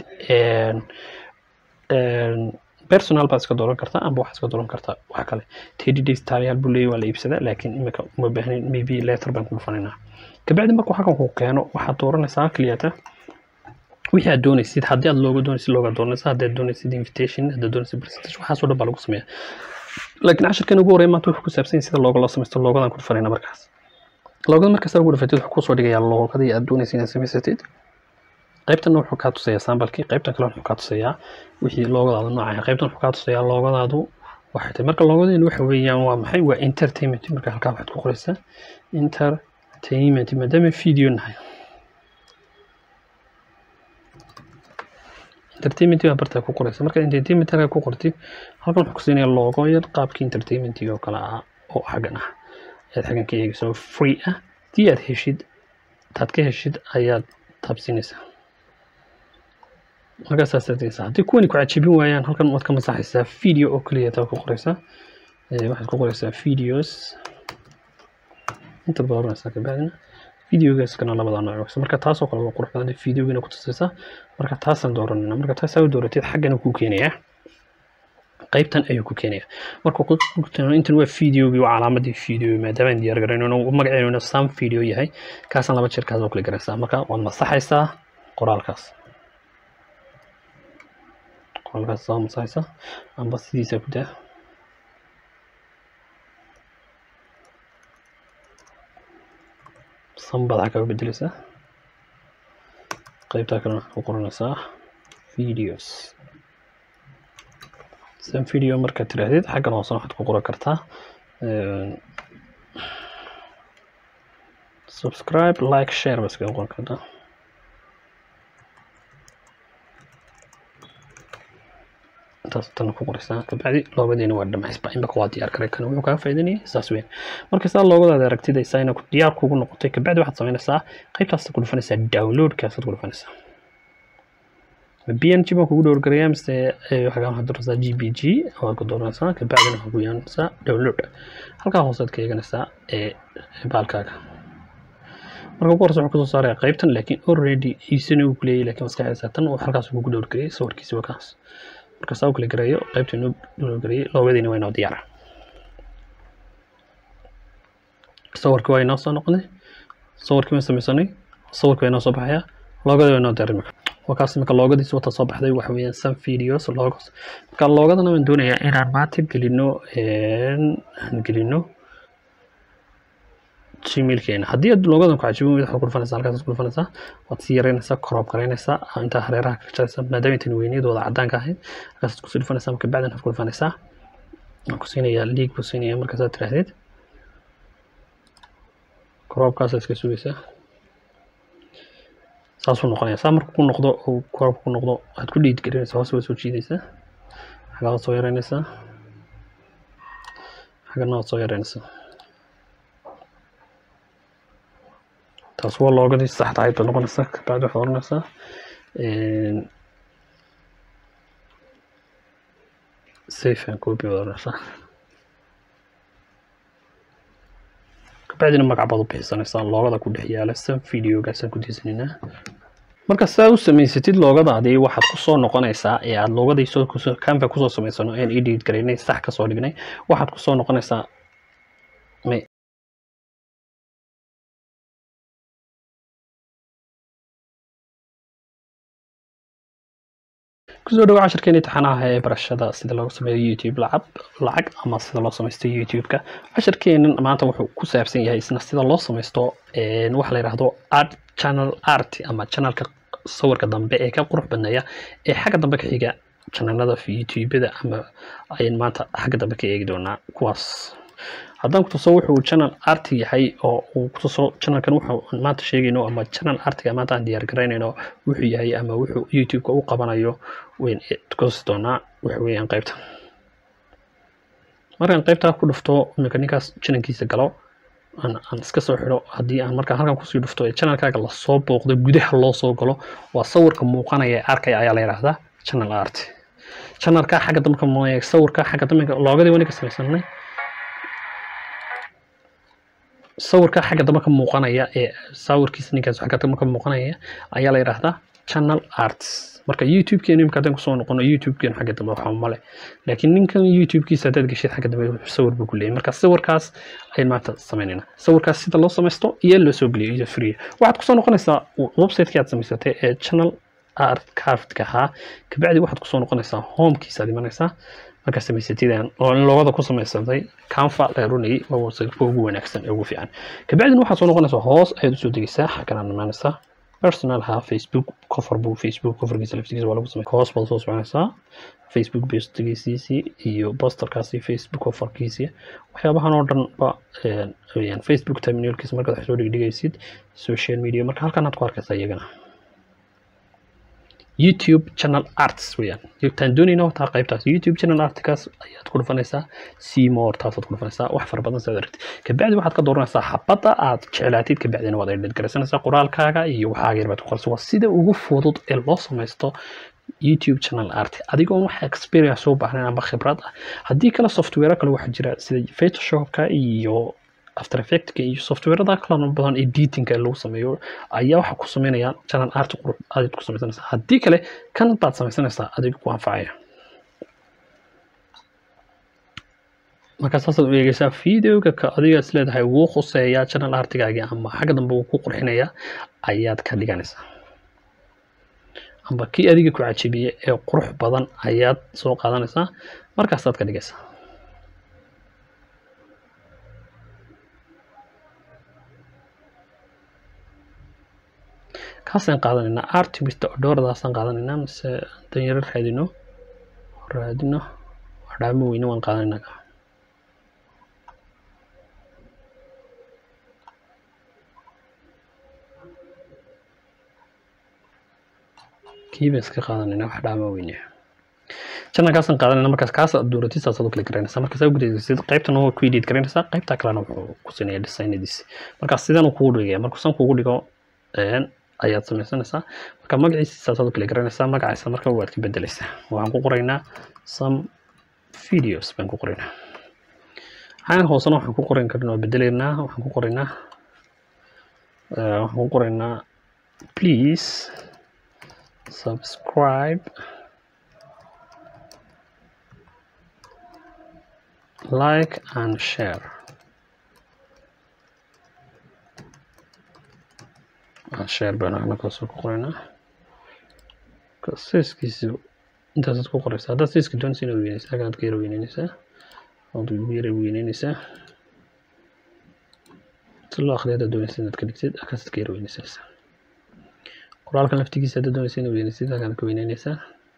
personal baad iska dooran kartaa ama waxaad iska dooran kartaa wax kale thirty days taariyaal buu leeyahy waa la iibsadaa laakiin imika uma baahnayn maybe letter baan ku dhufanaynaa kabacdi markuu xakan ku keeno waxaad dooranaysaa kliyata wixii aad doonaysid haddii aad looga doonaysid looga doonaysa haddii aad doonaysid invitation haddaad doonaysid presentation waxaasoo dhan baa lagu sameeyaa laakiin cashirkan ugu horreya maanta wuxuu ku saabsan yahay sida looga loo samaysto loogadan ku dhufanayna markaas loogada markasta ugu dhufatid wuxuu kusoo dhigayaa loogadii aad doonaysid inaad samaysatid qaybtan wuxuu kaa tusayaa sambalkii qaybtan kale wuxuu kaa tusayaa wixii loogadaadu noocahay qaybtan wuxuu kaa tusayaa loogadaadu waxay tahay marka loogadeenu waxa weeyaan waa maxay waa entertainment marka halkaa waxaad ku qoraysaa entertainment maadaama video nahay entertainment baa bartaa ku qoraysa marka entertainment halkaa ku qortid halkan wuxuu ku siinaya logo yar qaabkii entertainmentiga oo kale ah oo xaggan ah ayaad xaggan ka eegaysa oo free ah haddii aad heshid taad ka heshid ayaad taabsinaysaa markaasaad saadaysaa haddii kuwani ku cajabin waayaan halkan waad ka masaxaysaa video oo keliya taa ku qoraysaa waxaad ku qoraysaa videos inta baad oranaysaa kabacdina videogaskana labada nooc marka taasoo kale waa qurux badan videogana ku tusaysaa marka taasaan dooranayna marka taasaa u dooratid xaggana kuu keenayaa qaybtan ayuu ku keenaya marka intan waa videogii waa calaamadii video maadaama aan diyaar garayno magaceenu sam video yahay kaasaan laba jeer kaas oo kale garaysaa marka waad masaxaysaa qoraalkaas qoraalkaas saa masaxaysaa amba sidiisa ku daa sanbaad xagga u bedeleysaa qaybtaa kalena ku qoranaysaa videos sam video markaad tiraahdid xaggan hoosena waxaad ku qoran kartaa subscribe like share ba iskaga qoran kartaa intaas tan ku qoraysaa kabacdi loogadiina waa dhamaysba imaka waa diyaar garay kan wuxuu kaa faa'iidanayay saas weyn marka saa loogadaada aragtida isagana diyaar kugu noqotay kabacdi waxaad samaynaysaa qaybtaas ku dhufanaysaa downloadkaasaad ku dhufanaysaa bng baan kugu dhowrgarayaa mise waxaa waxaad doonaysaa g b g waad ku dooranaysaa kabacdina waxaad ku yeelanaysaa download halkaa hoosead ka eeganaysaa ee baalkaaga marka ugu horeysa wuxuu kusoo saaraya qaybtan laakiin already iisana uu kuleeyahay laakiin maskaxdiisa tan halkaas kugu dhowrgarayay sawirkiisa waa kaas marka saa u kala gareeyo qaybta inoo dhowrgarayay loogadiina waa inoo diyaara sawirkii waa inoo soo noqday sawirkii waan samaysanay sawirkii waa inoo soo baxaya loogadii waa inoo diyaar imika wakaas imika loogadiisa wata soo baxday waxa weeyaan some videos logos marka loogadana waan doonayaa inaan maanta gelino aan gelino gmailkeena haddii aad loogadan ku cajibin weyda waxaad ku dhufanaysaa halkaas ku dhufanaysaa waad sii yaraynaysaa koroob garaynaysaa intaa hareeraha ka jaraysaa maadaama intan weyniyadooda caddaanka ahayd halkaas kusii dhufanaysaa marka bacdan waxaad ku dhufanaysaa waan ku siinayaa liig buu siinayaa markaasaad tiraahdid koroobkaasa iska sugaysaa saasuu noqonaya saa markuu ku noqdo uu koroobka ku noqdo waxaad ku dhiid garinaysaa hoos waad soo jiidaysaa xagaa waad soo yaraynaysaa xagana waad soo yaraynaysaa taas waa loogadii saxda ahayd baad noqonaysaa kabacdi waxaad oranaysaa safe and copy baad oranaysaa kabacdina magac baad u bixisanaysaa loogada ku dhex yaala sam videogaasaan ku diisanaynaa marka saa u samaysatid loogadaadii waxaad kusoo noqonaysaa ee aada loogadii soo kusoo canva kusoo samaysano aan edit garaynay sax kasoo dhignay waxaad kusoo noqonaysaa kusoo dhawo cashirkeeni taxanaha ee barashada sida loogu sameeyo youtube lacab lacag ama sida loo samaysto youtube-ka cashirkeenan maanta wuxuu ku saabsan yahay isna sida loo samaysto waxa la yidhaahdo art channel art ama channelka sawirka dambe ee ka qurux badneeya ee xagga dambe ka xiga channelada youtube-da ama ayaan maanta xagga dambe ka eegi doonaa kuwaas haddaan kutuso wuxuu channel art yahay oo uu kutuso channelkan wuxuu maanta sheegayno ama channel artiga maanta aan diyaar garaynayno wuxuu yahay ama wuxuu youtube-ka u qabanayo weyn kutusi doonaa waxa weeyaan qaybta markaan qaybtaa ku dhufto iminka ninkaas channelkiisa galo aan aan iska soo xidho haddii aan markaan halkan kusii dhufto ee channelkaaga lasoo booqdo gudaha loo soo galo waa sawirka muuqanaya ee arkaya ayaa la yidhaahdaa channel art channelka xagga dambe ka muuqanaya sawirka xagga dambe loogadii wani ka samaysanay sawirka xagga dambe ka muuqanaya ee sawirkiisa ninkaas xagga dambe ka muuqanaya ayaa la yidhaahdaa channel arts marka youtube-keenu imika haddaan kusoo noqono youtube-keenu xagga dambe waxaa male laakiin ninkan youtube-kiisa haddaad geshid xagga dambe sawir buu ku leeyahay marka sawirkaas ayaan maanta samaynayna sawirkaas sida loo samaysto iyo loo soo geliyo iyo free waxaad kusoo noqonaysaa website-kii aad samaysatay ee channel art craft-ka ahaa kabacdi waxaad kusoo noqonaysaa homekiisa aad imanaysaa markaa samaysatidaan oo in loogada ku samaysantay canfa la runayay waa website-ka ugu wanaagsan ee ugu fiican kabacdina waxaad soo noqonaysaa hoos ayaad usoo degeysaa xaggan imaanaysaa personal ha facebook cover buu facebook coverkiisa laftigiisa waa lagu samey hoos baad soo soconaysaa facebook postigiisiisii iyo posterkaasi facebook coverkiisii waxyaabahan oo dhan ba weyaan facebook terminalkiisa markaad wax soo dhigdhigaysid social media marka halkan aad ku arkaysaa iyagana youtube channel arts weyaan taan doonayna wataa qaybtaas youtube channel artkaas ayaad ku dhufanaysaa seymour taasaad ku dhufanaysaa wax fara badan saad aragtid kabacdi waxaad ka dooranaysaa xabadda aad jeclaatid kabacdina waad edhid garaysanaysaa qoraalkaaga iyo waxaaga yar baad ku qoraysa waa sida ugu fudud ee loo samaysto youtube channel art adigoon wax experience u baahnayn ama khibrad ah haddii kale software kale waxaa jira sida photoshopka iyo after effectka iyo softwareda kala badan editingka lagu sameeyo ayaa waxa ku sameynayaan channel art qurux aad ku samaysanaysaa haddii kale kan baad samaysanaysaa adiga ku anfacaya markaa saasaad u eegeysaa videoga ka adiga is leedahay wuu khuseeyaa channel artigaagii ama xagga dambe wuu ku qurxinayaa ayaad ka dhiganaysaa amba kii adiga ku cajabiyey ee qurux badan ayaad soo qaadanaysaa markaasaad ka dhigaysaa kaasaan qaadanaynaa artimista odhooradaasaan qaadanaynaa mise danyaro raadino raadino adhaamo weyne waan qaadanaynaa kiiba iska qaadanayna wax dhaama weyne channelkaasaan qaadanayna markaas kaas aad dooratid u kala garanaysaa markaas aad gudaysid qaybtan waa ku edit garanaysaa qaybta kalena wuxuu ku sinaya designadiisi markaas sidan uu kugu dhigaya markuu san kugu dhigo ayaad samaysanaysaa marka magaciisa saasaad u kala garanaysaa magaciisa marka waad ka bedelaysaa waxaan ku qoraynaa some videos baan ku qoraynaa xagan hoosena waxaan ku qoran karna waa bedelaynaa waxaan ku qoraynaa waxaan ku qoraynaa please subscribe like and share share baan halkaasoo ku qoraynaa siskiisi intaasaad ku qoraysaa haddaad siska doonaysa inaad weynaysaa halkanaad ka yara weyneynaysaa waad ugu yara weyneynaysaa si loo akhriya haddaad doonaysa inaad ka dhigtid halkaasaad ka yara weynaysanaysaa qoraalkan laftigiisa haddaad doonaysa inaad weynaysid halkanaad ka weyneynaysaa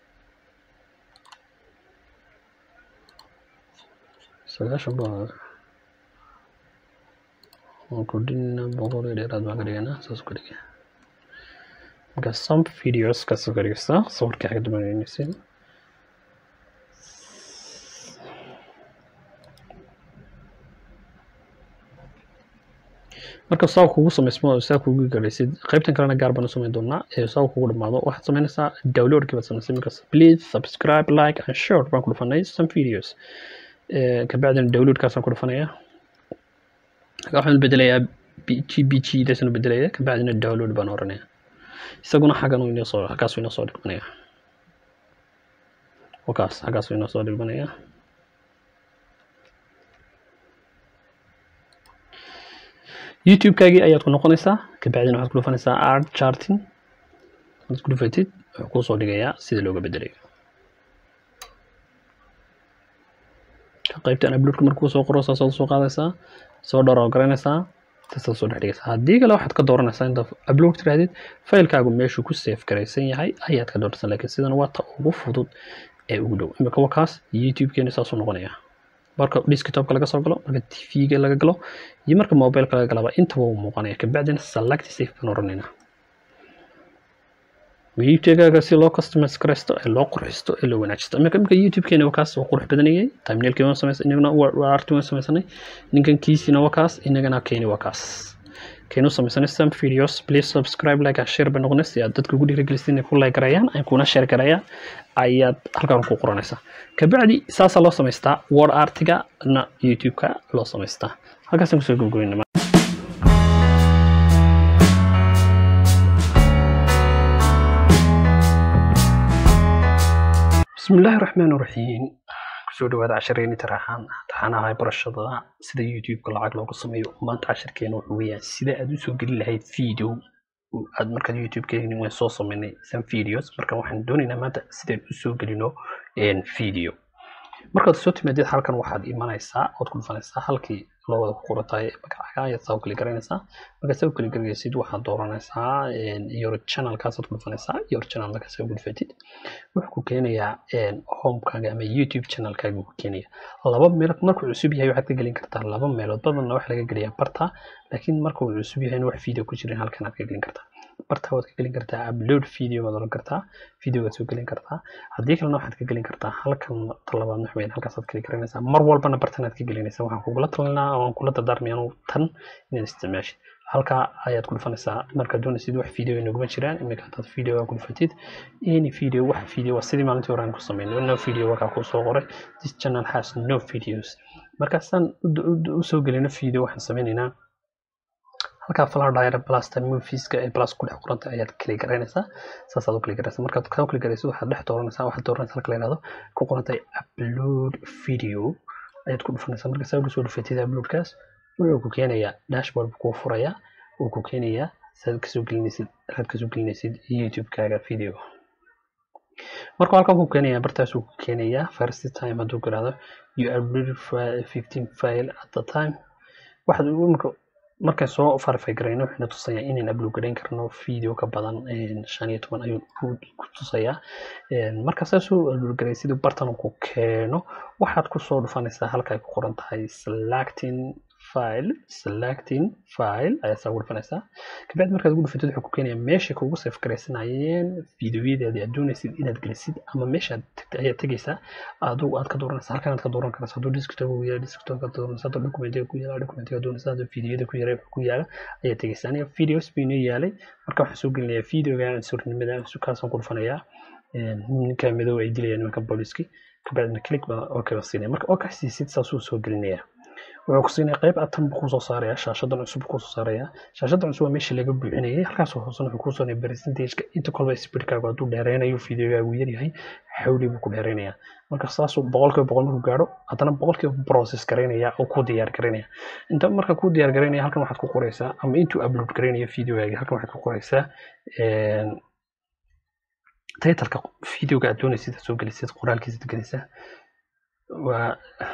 sagaashan baa waan kordhinayna boqol iyo dheeraad baan ka dhiganaa saas ka dhigaya marka some videos kaasoo ka dhigaysaa sawirkii xagga dambeynaysid marka saa kugu samaysmo saa kugu galaysid qaybtan kalena gaar baan u samayn doonaa ee saa kugu dhamaado waxaad samaynaysaa downloadkii baad samaysay markaas please subscribe like and share baan ku dhufanay some videos kabacdina downloadkaasaan ku dhufanaya waxaan bedelayaa g b g daasaan bedelaya kabacdina download baan oranaya isaguna xaggan uu inoo soo halkaas uu inoo soo dhigmanaya wakaas halkaas uu inoo soo dhigmanaya youtube-kaagii ayaad ku noqonaysaa kabacdina waxaad ku dhufanaysaa art charting aad ku dhufatid wuxuu kuu soo dhigayaa sida looga bedelayo qaybtan uploadka markuu soo qoro saasaad soo qaadaysaa soo dhowr garanaysaa saasaad soo dhex dhigaysaa haddii kale waxaad ka dooranaysaa inta upload tirahdid faylkaagu meeshuu ku safe garaysan yahay ayaad ka dooraysaa laakiin sidan waa ta ugu fudud ee ugu dhow imika wakaas youtube-keena saasuu noqonaya marka desktopka laga soo galo marka tv-ga laga galo iyo marka mobileka laga galaba intaba uu muuqanaya kabacdina select safe baan oranaynaa youtube-gaaga si loo customize garaysto ee loo qurxisto ee loo wanaajisto imika imika youtube-keena waa kaas waa qurux badanayay thumbnailkii waan samaysan inaguna waa arti waan samaysanay ninkan kiisiina waa kaas inagana keeni waa kaas keenu samaysanay some videos please subscribe like and share bay noqonay si aad dadka ugu dhiirigelisid inay ku like garayaan ay kuna share garayaan ayaad halkan ku qoranaysaa kabacdi saasaa loo samaystaa word artiga na youtube-ka loo samaystaa halkaasaan kusoo gabgoynama بسم الله الرحمن الرحيم kusoo dhawaada cashareeni taraxaan taxanaha barashada sida youtube-ka lacag looga sameeyo maanta casharkeena wuxuu weeyaan sida aad usoo geli lahayd video aad markaad youtube-keeni waan soo sameynay some videos marka waxaan doonaynaa maanta sidaan usoo gelino video markaad soo timaadid halkan waxaad imanaysaa ood ku dhufanaysaa halkii loo wada ku qorataay magacaaga ayaad saa u kali garanaysaa markaad saa u kali garanaysid waxaad dooranaysaa your channelkaasaad ku dhufanaysaa your channel markaad saa u dhufatid wuxuu ku keenayaa homekaaga ama youtube channelkaaga ku keenaya laba meelood markuu cusub yahay waxaad ka gelin kartaa laba meelood badanna waxa laga geliyaa barta laakiin markuu cusub yahayna wax video ku jirin halkan aad ka gelin kartaa barta waad ka gelin kartaa upload video baad oran kartaa videogaad soo gelin kartaa haddii kalena waxaad ka gelin kartaa halkan talabaad wax weyn halkaasaad kali garanaysaa mar walbana bartanaad ka gelinaysaa waxaan kugula talinaa waan kula dardaarmaya anu tan inaad isticmaashid halkaa ayaad ku dhufanaysaa markaad doonaysid wax video inaguma jiraan iminka haddaad videoga ku dhufatid any video wax video waa sidii maalintii hore aan ku sameynay no video wakaa kuu soo qoray this channel has no videos markaasaan usoo gelino video waxaan sameynaynaa halkaa flower diary plus time movieska ee plus ku dhex qoranta ayaad kali garanaysaa saasaad u kali garanaysaa markaad kaa kali garaysid waxaad dhex dooranaysaa waxaad dooranaysaa halka la yihahdo ku qorantay upload video ayaad ku dhufanaysaa marka saa ugu soo dhufatid uploadkaas wuxuu ku keenayaa dashboard buu kuu furayaa uu ku keenayaa saad kasoo gelinaysid aad kasoo gelinaysid youtube-kaaga video markuu halkan ku keenayaa bartaasuu ku keenayaa first time hadduu garaado you uploaded fifteen file at the time waxaad marka markaan soo verify garayno waxayna tusayaa inaan upload garayn karno video ka badan shan iyo toban ayuu ku tusayaa marka saasuu upload garay siduu bartan ku keeno waxaad kusoo dhufanaysaa halka ay ku qoran tahay selecting file selecting file ayaa saa ugu dhufanaysaa kabacdi markaad ugu dhufatid wuxuu ku keenayaa meesha kugu save garaysanayeen videoyadeedii aad doonaysid inaad gelisid ama meesha ayaad tegaysaa adigu aad ka dooranaysaa halkan aad ka dooran karaysa hadduu desktop uu yahay desktop ka dooranaysa hadduu documentiga ku yaala documentiga doonaysa hadduu videoyada ku yaray ku yaala ayaad tegaysaa aniga videos buu inoo yaalay marka waxaan soo gelinayaa videoga surnimada kaasaan ku dhufanayaa ninka madow ay dilayaan nimanka booliski kabacdina click baa okay baa siinaya marka okay siisid saasuu soo gelinayaa wuxuu ku siinaya qayb atan buu kusoo saaraya shaashadan cusub buu kusoo saaraya shaashadan cusub waa meeshii laga buuxinayay halkaas hoosena wuxuu kusoo siinaya percentageka inta kolba speedkaagu hadduu dheereynayo videogaagu yaryahay xawli buu ku dheereynaya marka saasuu boqolkiiba boqol markuu gaadho haddana boqolkiiba process garaynaya oo ku diyaar garaynaya inta marka ku diyaar garaynaya halkan waxaad ku qoraysaa ama intuu upload garaynayo videogaaga halkan waxaad ku qoraysaa titleka videoga aad doonaysid aad soo gelisid qoraalkiisa gelisaa waa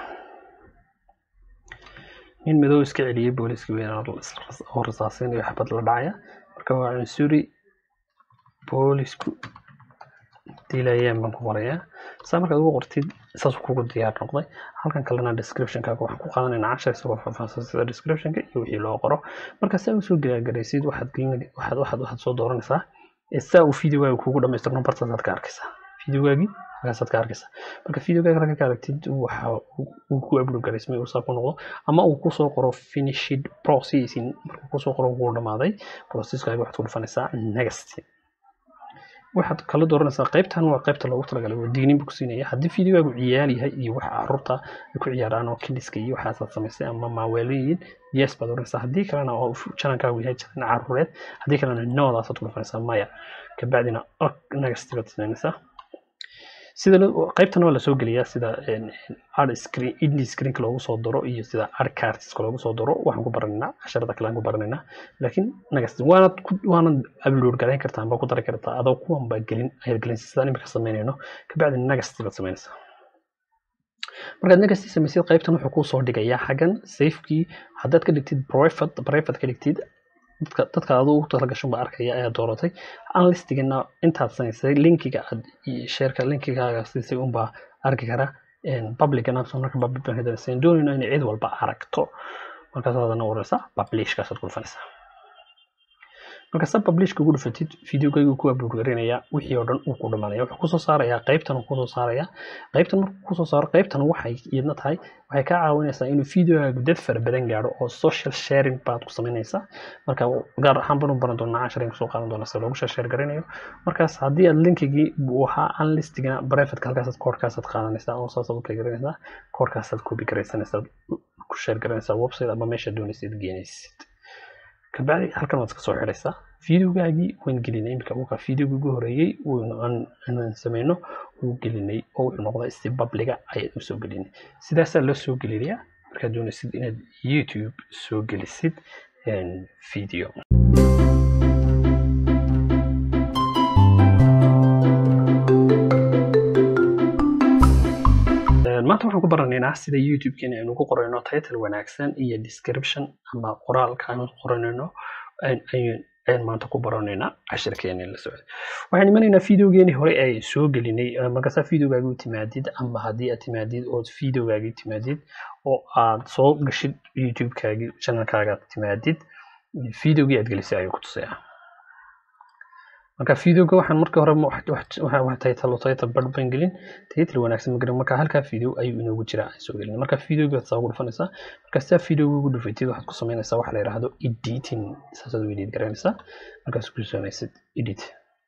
nin madow iska celiyey booliiska weyn oo rasaasinayo xabad la dhacaya marka waa cunsuri boolisku dilayeen baan ku qorayaa saa markaad ugu qortid saasuu kugu diyaar noqday halkan kalena descriptionkaaga waxaan ku qaadanaynaa cashar isagoo faahfaahsan sida descriptionka iyo wixii loo qoro marka saa usoo gelagaraysid waxaad waxaad waxaad waxaad soo dooranaysaa saa uu videogaaga kugu dhamaystirno bartaasaad ka arkaysaa videogaagii halkaasaad ka arkaysaa marka videogaaga halka ka aragtid waxa uu ku upload garaysmay uu saa ku noqdo ama uu kusoo qoro finished processing markuu kusoo qoro wuu dhamaaday processkaaga waxaad ku dhufanaysaa next waxaad kala dooranaysaa qaybtan waa qaybta loogu talagalay waa diinin buu ku siinaya haddii videogaagu ciyaal yahay iyo waxa caruurta ay ku ciyaaraan oo kidhiska iyo waxaasaad samaysay ama maaweelooyin yes baad oranaysaa haddii kalena oo janankaagu yahay janan caruureed haddii kalena noodaasaad ku dhufanaysaa maya kabacdina next baad samaynaysaa sida qaybtan waa lasoo geliyaa sida ad screen indie screenka loogu soo daro iyo sida ad cartiska loogu soo daro waxaan ku baranaynaa casharada kale aan ku baranaynaa laakiin nagas waanad waanad upload garayn kartaa amba ku dari kartaa adoo kuwan baa gelin ayaad gelinsa sidaan imika samaynayno kabacdi nagasti baad samaynaysaa markaad nagasti samaysid qaybtan wuxuu kuu soo dhigayaa xaggan safekii haddaad ka dhigtid private private ka dhigtid dadka dadka aduu ugu talagashan baa arkaya ayaa dooratay unlistigana intaad samaysay linkiga aad sheerka linkigaaga siisay unbaa arki kara publicana marka public baan hadanaysay doonayno inay cid walba aragto markaasaadana waraysaa publishkaasaad ku dhufanaysaa marka sa publishka ugu dhufatid videogaygu ku upload garanayaa wixii oo dhan uu ku dhamaanaya wuxuu kusoo saarayaa qaybtan uu kusoo saarayaa qaybtan markuu kusoo saaro qaybtan waxay iyadna tahay waxay kaa caawinaysaa inuu videogaagu dad fara badan gaadho oo social sharing baad ku samaynaysaa marka gaar ahaan banu baran doonaa casharin kusoo qaadan doonaa sida loogu share garanayo markaas haddii aad linkigii buu ahaa unlistigana privateka halkaasaad koodhkaasaad qaadanaysaa oo saasaad u kala garanaysaa koodhkaasaad copy garaysanaysaa ku share garanaysaa website ama meesha doonaysid geenaysid kabacdi halkan waad iska soo xidhaysaa videogaagii waan gelinay imika uka videogii ugu horeeyey aan sameyno wuu gelinay oo wuxuu noqday si babliga ayaad usoo gelinay sidaasaa loo soo gelinayaa markaad doonaysid inaad youtube soo gelisid video maanta waxaan ku baranaynaa sida youtube-keena aynu ku qorayno title wanaagsan iyo description ama qoraalka aynu qoranayno ayaan maanta ku baranaynaa cashirkeena la socda waxaan imanaynaa videogeeni hore ay soo gelinay markaasaa videogaagi u timaadid ama haddii aad timaadid ood videogaagi timaadid oo aad soo gashid youtube-kaagi channelkaaga timaadid videogii aad gelisay ayuu ku tusayaa marka videoga waxaan marka hore title title bar baan gelin title wanaagsan magarin marka halkaa video ayuu inoogu jiraa aan soo gelin marka videoga waad saa ugu dhufanaysaa marka sidaa videoga ugu dhufatid waxaad ku samaynaysaa waxa la yidhaahdo editing saasaad u edit garanaysaa markaas ku samaysid edit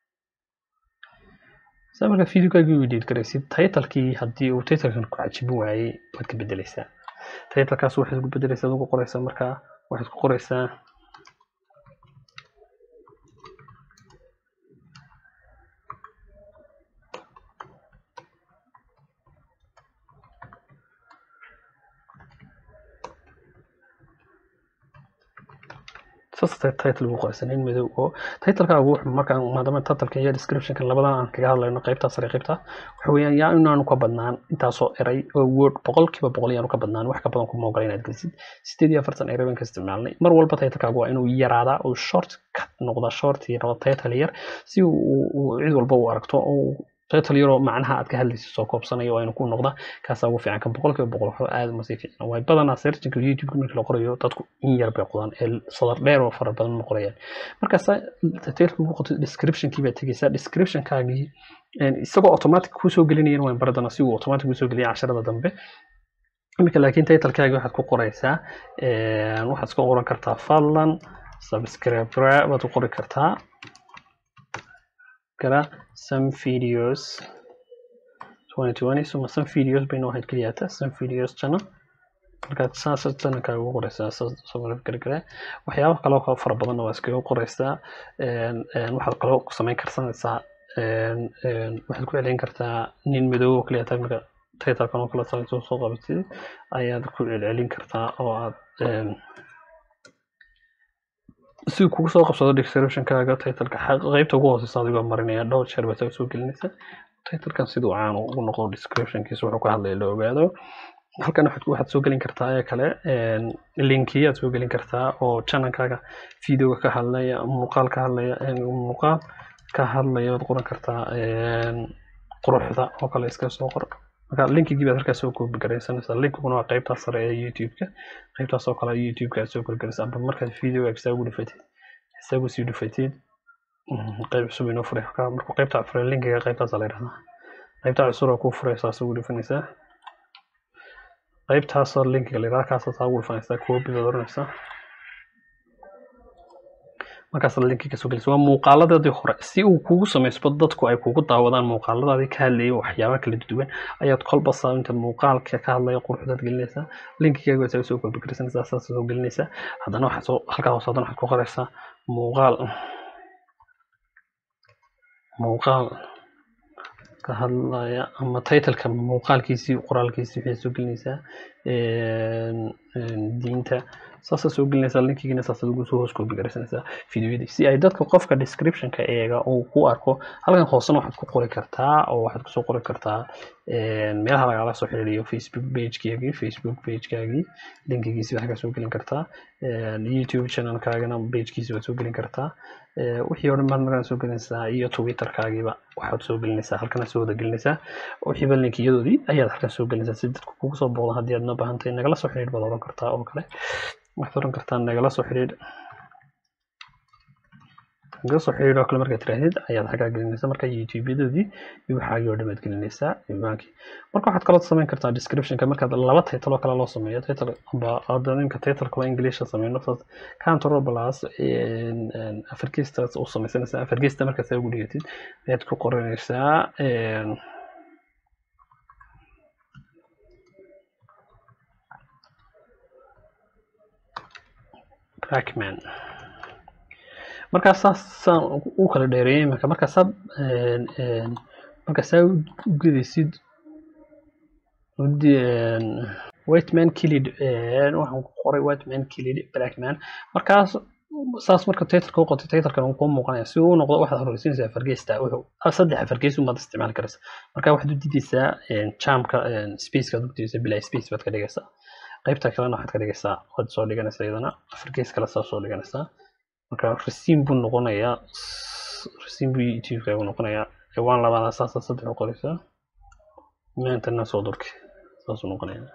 saa marka videogaagii u edit garaysid titlekii haddii uu titlekan ku cajibin waayey waad ka bedelaysaa titlekaas waxaad ku bedelaysaa ugu qoraysaa marka waxaad ku qoraysaa saas title ugu qoraysa nin madow oo titlekaagu wuxuu markaan maadaama titleka iyo descriptionka labadan aan kaga hadlayno qaybtaa sare qaybta waxa weeyaan yaa inaanu ka badnaan intaasoo eray oo word boqolkiiba boqol yaanu ka badnaan wax ka badan kuma ogola inaad gelisid sideed iyo afartan eray baan ka isticmaalnay mar walba titlekaagu waa inuu yaraadaa oo short cut noqda short iyo noqda title yar si uu cid walba u aragto oo title yaroo macnaha aad ka hadlaysa soo koobsanayo waa inuu ku noqda kaasaa ugu fiican kan boqolkiiba boqol waxba aad uma sii fiicna waay badanaa searchinka youtube markii la qorayo dadku in yar bay qodaan ee sadar dheer oo fara badan ma qorayaan markaasa titleka ugu qoto descriptionkii baa tegeysaa descriptionkaagii isagoo automatic kusoo gelinayan waan baradana si uu automatic kusoo geliya casharada dambe iminka laakiin titlekaagi waxaad ku qoraysaa waxaad iska qoran kartaa fadlan subscribe baad ku qori kartaa kara some videos 2020 suma some videos bayna waxaad keliyaata some videos channel markaad saas channelkaaga ugu qoraysaa subscribe gargare waxyaabo kaloo ka fara badanna waa iskaga qoraysaa waxaad kaloo samayn karsanaysaa waxaad ku celin kartaa nin madow oo keliyaata marka titalkan oo kale soo soo qabatid ayaad ku celcelin kartaa oo aad si kugu soo qabsado descriptionkaaga titleka qaybta ugu hooseysa adigoo marinaya dhowr jeer baad soo gelinaysa titlekan siduu caan ugu noqdo descriptionkiisa wuxuu ka hadlaya la ogaado halkan waxaad soo gelin kartaa ee kale linkiya aad soo gelin kartaa oo channelkaaga videoga ka hadlaya muuqaal ka hadlaya muuqaal ka hadlaya waad qoran kartaa quruxda oo kale iska soo qor marka linkigii baad halkaas soo koobi garaysanaysaa linkiguna waa qaybtaas sare ee youtube-ka qaybtaas oo kale youtube-ka aad soo koobi garaysa amba markaad videoga isagu dhufatid isagu sii dhufatid qayb cusub inoo furay markuu qaybta furay linkiga qaybtaas la yidhahdaa qaybta cusub oo kuu furaysaa isagu dhufanaysaa qaybtaasoo linkiga la yidhahdaa kaasoo saa ugu dhufanaysaa koobi baad oranaysaa markaas linkiga soo gelisa waa muuqaaladaadii hore si uu kugu samaysbo dadku ay kugu daawadaan muuqaaladaadii ka hadlayay waxyaaba kala duwan ayaad kolba saabinta muuqaalka ka hadlaya quruxdaad gelinaysaa linkigaaga waa isaga soo koobi karsanaysaa saas soo gelinaysaa haddana waxaad soo halkaa hoose haddana waxaad ku qoraysaa muuqaal muuqaal ka hadlaya ama titleka muuqaalkiisii qoraalkiisii waxay soo gelinaysaa diinta saasaa soo gelinaysaa linkigiina saasaad ugu soo hoos koobi garaysanaysaa videoyadii si ay dadka qofka descriptionka eega uu ku arko halkan hoosena waxaad ku qori kartaa oo waxaad kusoo qori kartaa meelaha lagala soo xiriiriyo facebook pagekeagii facebook pagekaagii linkigiisi waxaa soo gelin kartaa youtube channelkaagana pagekiisi waad soo gelin kartaa wixii oo dhan baad markaa soo gelinaysaa iyo twitterkaagiiba waxaad soo gelinaysaa halkana soo wada gelinaysaa wixiiba linkiyadoodii ayaad halkan soo gelinaysaa si dadku kugu soo booqda haddii aad na baahantahay nagala soo xiriir baad oran kartaa oo kale waxaad oran kartaa nagala soo xiriir nagala soo xiriir oo kale markaad tirahdid ayaad xaggaa gelinaysaa marka youtube-yadoodii iyo waxaagii oo dhamaad gelinaysaa iibaankii marka waxaad kaloo samayn kartaa descriptionka markaad laba title oo kale loo sameeyo title amba hadda ninka titleka waa ingiliisha sameyno saas control plus afarkiistaas u samaysanaysaa afarkiista markaad saa ugu dhigatid ayaad ku qoranaysaa Crackman. markaas saasaan u kala dheereeyay marka markaasaad markaasaa u gedaysid whiteman killed waxaan ku qoray whiteman killed blackman markaas saas marka titleka u qotay titlkan uu kuu muuqanaya si uu u noqdo waxaad horeysiinaysaa fargeesta wuxuu saddex fargees umaad isticmaali karaysa marka waxaad u didaysaa jamka spacekaad u didaysaa bilaa space baad ka dhigaysaa qaybta kalena waxaad ka dhigaysaa waad soo dhiganaysaa iyadana fargees kale saa soo dhiganaysaa marka rasiim buu noqonayaa rasiim buu youtube-kaagu noqonayaa waan labaada saasa saddex u qoraysaa maantana soo durki saasuu noqonayaa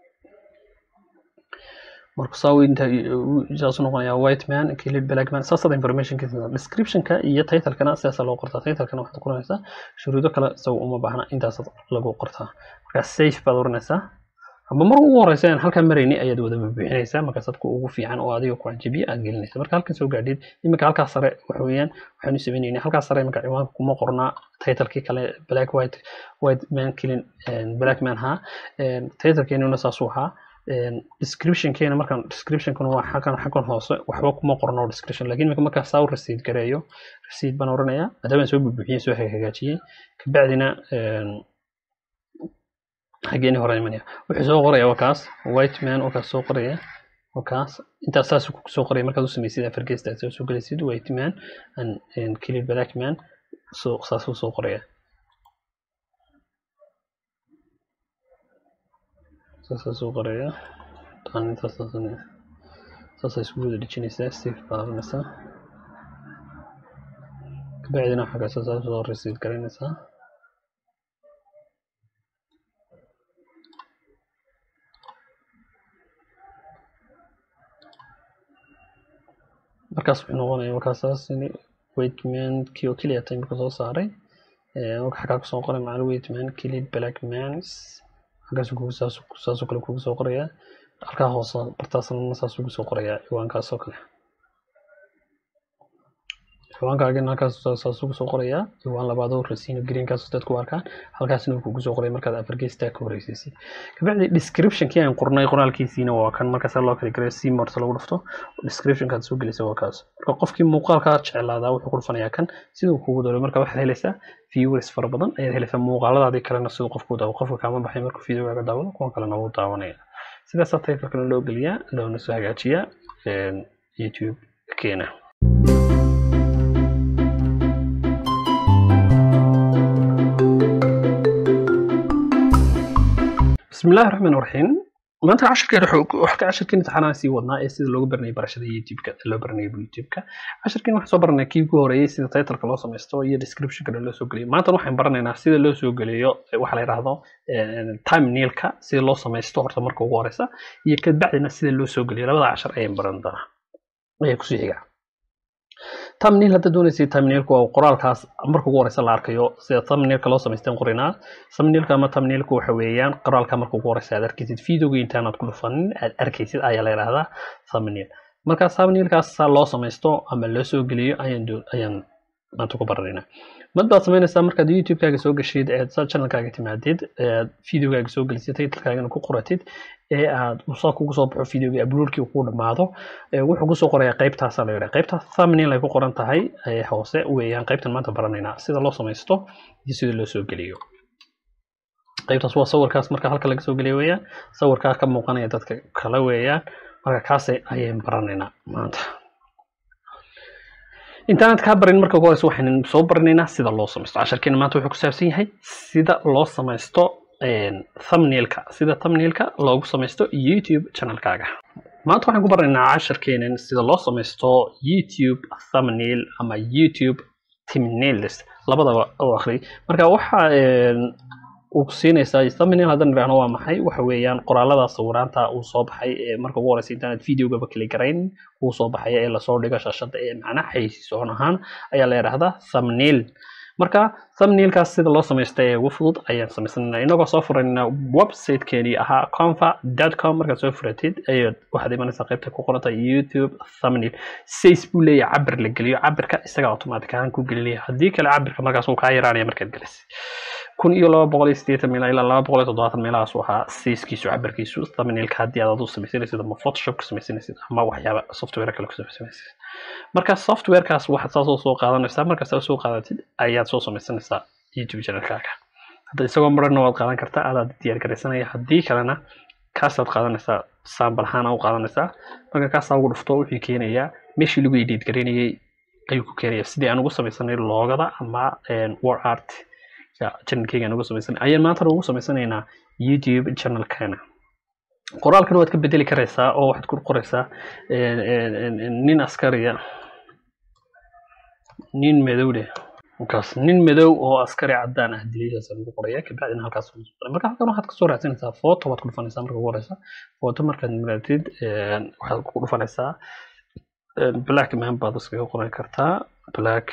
marka saa inta saasuu noqonayaa white man killed black man saasada informationkiisa descriptionka iyo titlekana sidaasa loo qortaa titlekana waxaad qoranaysaa shuruudo kale isaga uma baahna intaasaad lagu qortaa marka safe baad oranaysaa amba mar ugu horeysa aan halkaa marayni ayaad wada buuxinaysaa markaas dadku ugu fiican oo adiga ku cajabiya aad gelinaysa marka halkan soo gaadhid iminka halkaa sare waxa weeyaan waxaanu sameynayna halkaa sare iminka ciwaanka kuma qornaa titlekii kale black white white man killing black man ha titlekeenuna saasuu ahaa descriptionkeena markaan descriptionkuna waa xaggan xaggan hoose waxba kuma qorno description laakiin iminka markaa saa u rasiid gareeyo rasiid baan oranayaa maadaama soo bubuuxiyey soo hagaajiyey kabacdina xaggeeni hore imanaya wuxuu soo qoraya waa kaas white man oo kaas soo qoraya wakaas intaas saas ku soo qoraya markaad u samaysid afargeesta aad soo gelaysid white man and clear black man so saas u soo qoraya saas soo qoraya tan intaas saas isku wada dhejinaysaa save baaranaysaa kabacdina waxaa kaasa saas soo receive garanaysaa markaas wuxuu noqonaya markaasaas weightman kii oo keliya tay marka soo saaray waxaa kaa kusoo qoray macal weightman kilid black mans halkaas kugu saasoo kale kugu soo qoraya halkaa hoose bartaasna saas ugu soo qoraya ciwaankaas oo kale ciwaankaagina halkaas saas ugu soo qoraya ciwaan labaad oo rasiino greenkaas dad ku arkaan halkaasna uu kugu soo qoraya markaad afargeystaa ka horeysiisay kabacdi descriptionkii aan qornay qoraalkiisiina waa kan markaas loo kala garay si morta lagu dhufto descriptionkaad soo gelaysa waa kaas marka qofkii muuqaalkaa jeclaadaa wuxuu ku dhufanayaa kan siduu kugu dooray marka waxaad helaysaa viewers fara badan ayaad helaysaa muuqaaladaadii kalena siduu qofku daawo qofka kaama baxay markuu videogaaga daawado kuwa kalena wuu daawanaya sidaasaa taytalkana loo geliyaa loona soo hagaajiyaa youtube keena بسم الله الرحمن الرحيم maanta cashirkeena wax ka cashirkeen imtixaanaha sii wadnaa ee sida loogu baranayay barashada youtube-ka loo baranayay youtube-ka cashirkeen waxaan soo baranay kii ugu horeeyay sida titleka loo samaysto iyo descriptionka loo soo geliyo maanta waxaan baranaynaa sida loo soo geliyo waxa la yidhaahdo timenailka sida loo samaysto horta marka ugu horeysa iyo kabacdina sida loo soo geliyo labada cashar ayaan baran doonaa ayaa kusii xiga thumbnail hadda doonaysay thumbnailku waa qoraalkaas marka ugu horeysa la arkayo sida thumbnailka loo samaysteen qorinaa thumbnailka ama thumbnailku waxa weeyaan qoraalka marka ugu horeysa aad arkaysid videoga intaanaad ku dhufanin aad arkaysid ayaa la yidhaahdaa thumbnail marka thumbnailkaas saa loo samaysto ama loo soo geliyo ayaan ayaan maanta ku baranaynaa mad baad samaynaysaa markaad youtube-kaaga soo gashid eed channelkaaga timaadid eed videogaaga soo gelisay titlekaagana ku qoratid ee aad usaa kugu soo baxo videoga uploadkii ku dhamaado wuxuu kusoo qorayaa qaybtaasa la yidhaha qaybta thumbnail ay ku qoran tahay hoose weeyaan qaybtan maanta baranaynaa sida loo samaysto iyo sida loo soo geliyo qaybtaas waa sawirkaas marka halka laga soo geliyo weeyaan sawirkaa ka muuqanaya dadka kale weeyaan marka kaase ayaan baranaynaa maanta intaanad kaa barin marka ugu horeysa waxaan soo baranaynaa sida loo samaysto casharkeena maanta wuxuu ku saabsan yahay sida loo samaysto thumbnailka sida thumbnailka loogu samaysto youtube channelkaaga maanta waxaan ku baranaynaa casharkeenan sida loo samaysto youtube thumbnail ama youtube thumbnails labadaba oo akhri marka waxa uu ku siinaysaa thumbnail haddaan idhaahno waa maxay waxa weeyaan qoraalada sawiraanta uu soo baxay ee marka ugu horeysa intaanad videogaba kali garayn uu soo baxay ee lasoo dhigo shashada ee macnaha xaysiisoon ahaan ayaa la yidhaahdaa thumbnail marka thumbnailkaas sida loo samaysta ee ugu fudud ayaan samaysanayna inagoo soo furaynaa websitekeenii ahaa confa.com markaad soo furatid ayaad waxaad imanaysaa qaybta ku qoranta youtube thumbnail says buu leeyahay cabir la geliyo cabirka isaga automatic ahaan ku gelinaya haddii kale cabirka markaas uu kaa yaraanaya markaad gelisay kun iyo laba boqol iyo siddeetan meel ilaa laba boqol iyo toddobaatan meelahaas waxaa sayskiisu cabirkiisu thumbnailka haddii aad adu samaysanaysid ama photoshop ku samaysanaysid ama waxyaaba software kale ku samaysanaysid marka softwarekaas waxaad saasoo soo qaadanaysaa markaad saa soo qaadatid ayaad soo samaysanaysaa youtube channelkaaga hadda isagoo marana waad qaadan kartaa adaad diyaar garaysanaya haddii kalena kaasaad qaadanaysaa saambal ahaan u qaadanaysaa marka kaasaa ugu dhufto wuxuu keenayaa meeshii lagu edit garaynayay ayuu ku keenaya sidii aan ugu samaysanay loogada ama war art channelkeygaan ugu samaysanay ayaan maantana ugu samaysanaynaa youtube channelkeena qoraalkan waad ka bedeli karaysaa oo waxaad ku qoraysaa nin askariya nin madow leh markaas nin madow oo askari caddaan ah dilidaas lagu qoraya kabacdina halkaas marka halkan waxaad kasoo raadsanaysaa photo waad ku dhufanaysaa marka ugu horeysa photo markaad maratid waxaad ku dhufanaysaa black man baad iskaga qoran kartaa black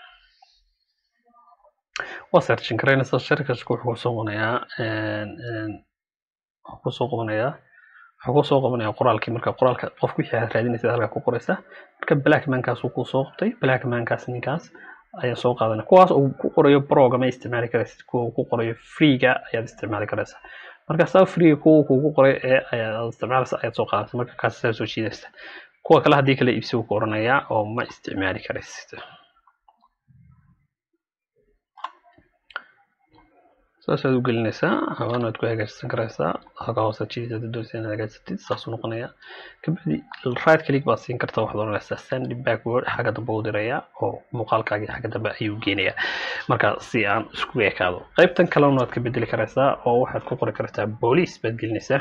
waa searchin karaynaysaa sharkashka wuxuu kusoo qabanayaa wuxuu kusoo qabanayaa wuxuu kusoo qabanayaa qoraalkii marka qoraalka qofku wixii aad raadinaysa halkaa ku qoraysa marka black mankaas uu kusoo qabtay black mankaas ninkaas ayaa soo qaadanaya kuwaas uu ku qorayo broga ma isticmaali karaysid kuwa uu ku qorayo freega ayaad isticmaali karaysaa marka saa freega kuwa kuugu qoray ee ayaad isticmaalaysa ayaad soo qaadanaysa marka kaas saa soo jiidaysa kuwa kale haddii kale iibsi uu ku oranayaa oo ma isticmaali karaysid saasaad u gelinaysaa hawaanaad ku hagaajisan karaysaa haga hoose jiisaad doonaysa inaad hagaajisatid saasuu noqonayaa kabacdi right click baad siin kartaa waxaad oranaysaa send backward xagga dambe u diraya oo muuqaalkaagii xagga dambe ayuu geenayaa marka si aan isku ekaado qaybtan kalena waad ka bedeli karaysaa oo waxaad ku qori kartaa boolice baad gelinaysaa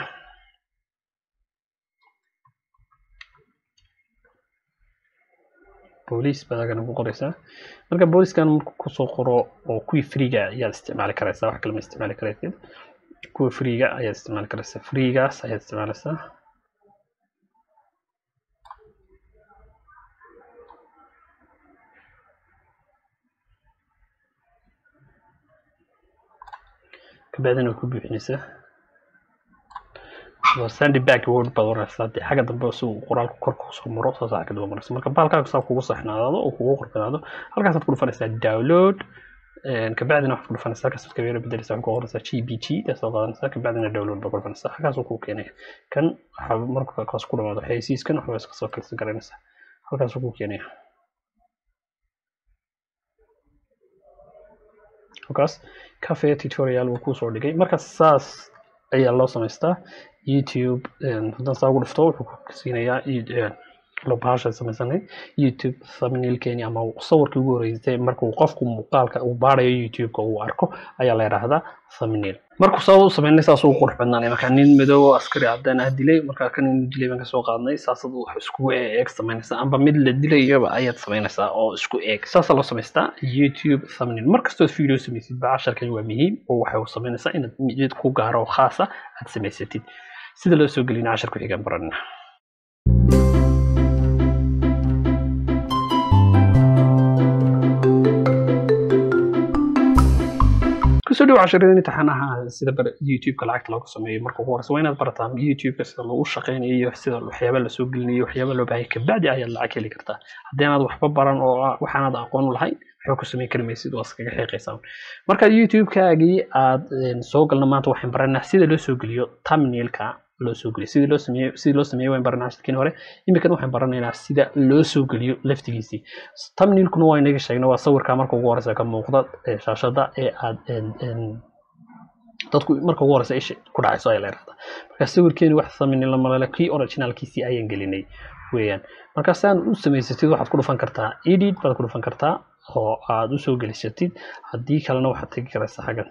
boolice baad agana ku qoraysaa marka booliskan markuu kusoo qoro oo kuwii freega ayaad isticmaali karaysaa wax kale ma isticmaali karaysid kuwa freega ayaad isticmaali karaysaa freegaas ayaad isticmaalaysaa kabacdina way ku buuxinaysaa sandy back word baad oranaysaa dee xagga dambe si uu qoraalku kor kusoo maro saas xagga dambe maraysa marka baalkaaga saa kugu saxnaado oo kugu qorfanaado halkaasaad ku dhufanaysaa download kabacdina waxaad ku dhufanaysaa halkaasaad kabeera bedelaysaa waxaad ku qoraysaa g b t taasoo qaadanaysaa kabacdina download baad ku dhufanaysaa halkaasuu kuu keenaya kan waxaa marka kaas ku dhamaado xayeysiiskan waxbaa iska soo kalsan garanaysaa halkaasuu kuu keenaya halkaas cafe tutorial wuu kusoo dhigay marka saas ayaa loo samaystaa youtube haddaan saa ugu dhufto wuxuu ku siinayaa bahasha samaysanay youtube thumbnailkeeni ama sawirkii ugu horeysay markuu qofku muuqaalka uu baarayo youtube-ka uu arko ayaa la yidhaahdaa thumbnail markuu saa u sameynay saas uu qurux badnaanay marka nin madow oo askari cadaan ah dilay marka kan inuu dilay baan kasoo qaadnay saasad wax iskugu eeg samaynaysaa amba mid la dilayaba ayaad samaynaysaa oo isku eeg saasaa loo samaystaa youtube thumbnail markastood video samaysid ba casharkan waa muhiim oo waxay u samaynaysaa inaad mid ku gaaro oo khaasa aad samaysatid sida loo soo gelina cashar ku xigaan baranina kusoo dhow casharadeen imtixaanaha sida youtube-ka lacagta looga sameeyo marka ugu horeysa waa inaad barataa youtube-ka sida lagu shaqeynayo iyo sida waxyaaba lasoo gelinayo waxyaaba loo baahaya kabacdi ayaad lacag heli kartaa haddii anaad waxba baran oo waxaanaad aqoon u lahayn waxba ku sameyn kari maysid waa iskaga xiiqaysaa marka youtube-kaagii aad soo galna maanta waxaan baranaa sida loo soo geliyo thumbnailka loo soo geliyo sidii loo sameeyo sidii loo sameeyo waan baranaa shirkiin hore imikan waxaan baranaynaa sida loo soo geliyo laftigiisii thumbnailkuna waa inaga sheegnay waa sawirka marka ugu horeysa ka muuqda shaashada ee aad dadku marka ugu horeysa isha ku dhacayso ayaa la yidhahdaa marka sawirkeeni wax thumbnail malale kii originalkiisii ayaan gelinay weeyaan marka saan u samaysatid waxaad ku dhufan kartaa edit baad ku dhufan kartaa oo aad usoo gelisatid haddii kalena waxaad tegi karaysaa xaggan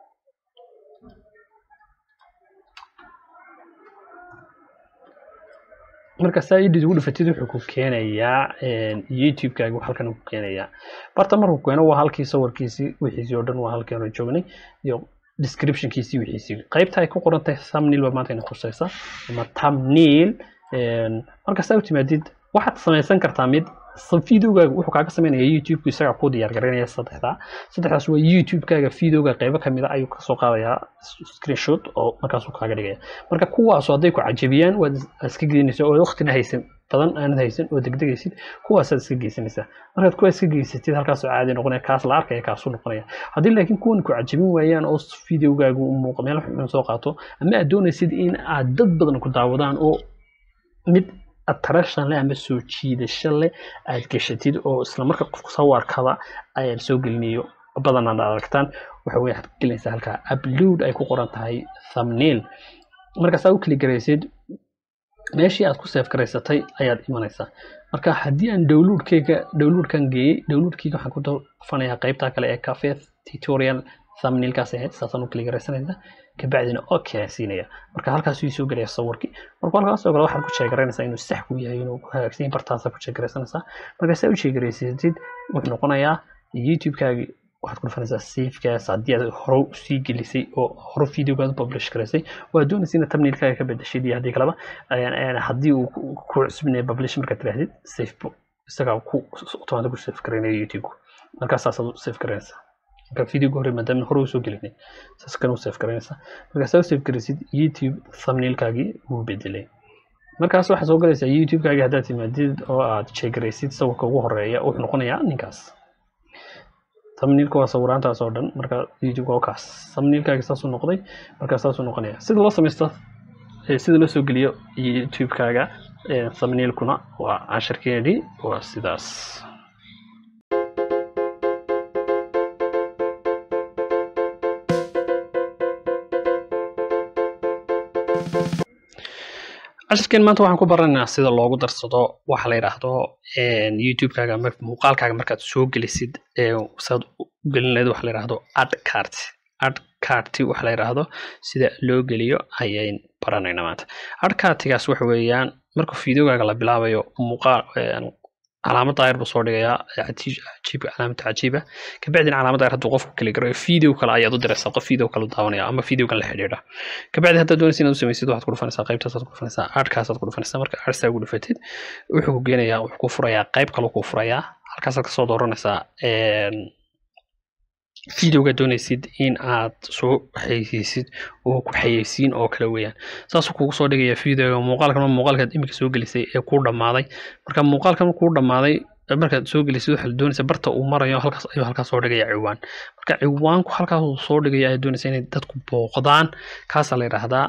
marka saa edit ugu dhufatid wuxuu ku keenayaa youtube-kaaga halkan ku keenayaa barta markuu keeno waa halkii sawirkiisii wixiisii oo dhan waa halkii hore joognay iyo descriptionkiisii wixiisii qaybta ay ku qoran tahay thumbnail baa maanta ina khusaysa ama thumbnail marka saa u timaadid waxaad samaysan kartaa mid videogaaga wuxuu kaaga sameynaya youtube-ku isagaa kuu diyaar garaynaya saddexdaa saddexdaas waa youtube-kaaga videoga qaybo kamid a ayuu kasoo qaadayaa screenshot oo markaasuu kaaga dhigaya marka kuwaasu hadday ku cajabiyaan waad iska geynaysa oo waqtina haysan badan aanad haysan oo degdegaysid kuwaasaad iska geysanaysaa markaad kuwaa iska geysatid halkaasoo caadi noqonaya kaas la arkaya kaasuu noqonaya haddii laakiin kuwan ku cajabin waayaan oo videogaagu muuqa meel xun soo qaato ama aad doonaysid in aad dad badan ku daawadaan oo mid attraction leh ama soo jiidasho leh aad gashatid oo isla marka qofku sawirkaba ayaad soo gelinayo badan aad aragtaan waxa weye waxaad gelinaysaa halkaa upload ay ku qoran tahay thumbnail markaasaa u keli garaysid meeshii aad ku seef garaysatay ayaad imanaysaa marka haddii aan downloadkeyga downloadkan geeyey downloadkeyga waxaan ku dhufanayaa qaybtaa kale ee cafe tutorial thumbnailkaas ahayd saasaan u keli garaysanaysaa kabacdina okay siinaya marka halkaas uu soo gelaya sawirkii marka halkaas oo kale waxaad ku sheegaranaysaa inuu sax ku yahay inuu hagaagsan yahay bartaasa ku sheegaraysanaysaa marka saa u sheegaraysatid wuxuu noqonayaa youtube-kaagi waxaad ku dhufanaysaa safekaas haddii aad hore usii gelisay oo hore videogaad u publish garaysay waa doonaysa inaad thumbnailkaaga ka bedeshid iyo haddii kaleba haddii uu ku cusubinaya publish markaad tirahdid safe isagaa ku automatic ku safe garaynaya youtube-ku markaas saasaad u safe garaynaysaa marka videoga hore maadaama hore usoo gelinay saas kan u safe garaynaysaa marka saa u safe garaysid youtube thumbnailkaagii wuu bedelay markaas waxaad soo galaysaa youtube-kaagii haddaad timaadid oo aad sheegaraysid sawirka ugu horeeya wuxuu noqonayaa ninkaas thumbnailka waa sawiraantaas oo dhan marka youtube waa kaas thumbnailkaagi saasuu noqday marka saasuu noqonaya sida loo samaysto sida loo soo geliyo youtube-kaaga thumbnailkuna waa casharkeedii waa sidaas cashirkeen maanta waxaan ku baranaynaa sida loogu darsado waxa la yidhaahdo youtube-kaaga ama muuqaalkaaga markaad soo gelisid saad u gelin lahayd waxa la yidhaahdo ad cart ad carti waxa la yidhaahdo sida loo geliyo ayayn baranaynaa maanta ad cartigaas waxa weeyaan marka videogaaga la bilaabayo muuqaal calaamad daayir buu soo dhigayaa cajiibka calaamada cajiiba kabacdina calaamad daayir hadduu qofku kali garayo video kale ayaad u diraysaa qof video kale u daawanaya ama videogan la xidhiidha kabacdi haddaad doonaysa inaad u samaysid waxaad ku dhufanaysaa qaybtaasaad ku dhufanaysaa aadhkaasaad ku dhufanaysaa marka aadhsaa ugu dhufatid wuxuu ku geenayaa wuxuu ku furayaa qayb kale ku furayaa halkaasaad kasoo dooranaysaa videoga doonaysid in aad soo xayeysiisid oo ku xayeysiin oo kale weeyaan saasuu kugu soo dhigaya videoga muuqaalkan muuqaalkaad iminka soo gelisay ee kuu dhammaaday marka muuqaalkan kuu dhammaaday markaad soo gelisid waxaa la doonaysa barta uu marayo halkaas ayuu halkaas soo dhigaya ciwaan marka ciwaanku halkaas uu soo dhigaya ayaa doonaysa inay dadku booqdaan kaasaa la yidhaahdaa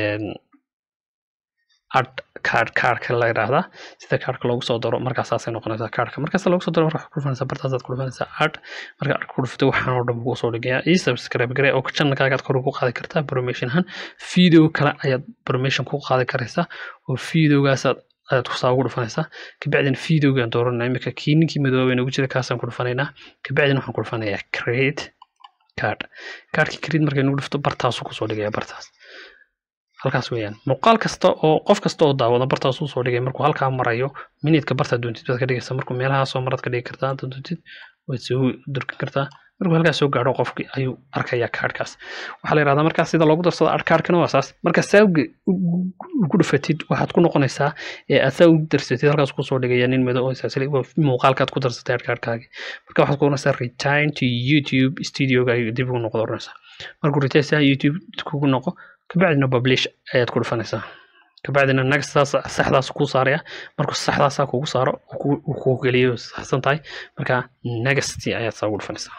ad card cardka la yidhaahdaa sida cardka loogu soo daro markaasaasay noqonaysaa cardka markaas loogu soo daro marka waxaad ku dhufanaysaa bartaasaad ku dhufanaysaa ad marka ad ku dhufato waxaan oo dhan kuu soo dhigayaa ii subscribe gare oo channelkaagaad kor ugu qaadi kartaa promotion ahaan video kale ayaad promotion ku qaadi karaysaa oo videogaasaad ayaad kusaa ugu dhufanaysaa kabacdina videogaan dooranaa imika kii ninkii madooba nagu jira kaasaan ku dhufanaynaa kabacdina waxaan ku dhufanayaa create card cardkii create markay nagu dhufto bartaasuu kusoo dhigaya bartaas halkaas weeyaan muuqaal kasta oo qof kasta oo daawada bartaas uu soo dhigay markuu halkaa marayo minidka bartaad doontid baad ka dhigaysaa markuu meelaha soo maraad ka dhigi kartaa haddaad doontid waad soo durkin kartaa markuu halkaas soo gaadho qofki ayuu arkayaa kaadhkaas waxaa la yidhahdaa markaas sida loogu darsado adhkaadhkana waa saas marka saa ugu dhufatid waxaad ku noqonaysaa ee aad saa u darsatid halkaas kusoo dhigaya nin madow oo isaasili muuqaalkaad ku darsatay adhkaadhkaagi marka waxaad ku oranaysaa return to youtube studioga dib ugu noqdo oranaysaa markuu return saa youtube kugu noqo kabacdina publish ayaad ku dhufanaysaa kabacdina next saxdaas kuu saaraya markuu saxdaasaa kugu saaro uu kuu geliyo saxsan tahay marka next ayaad saa ugu dhufanaysaa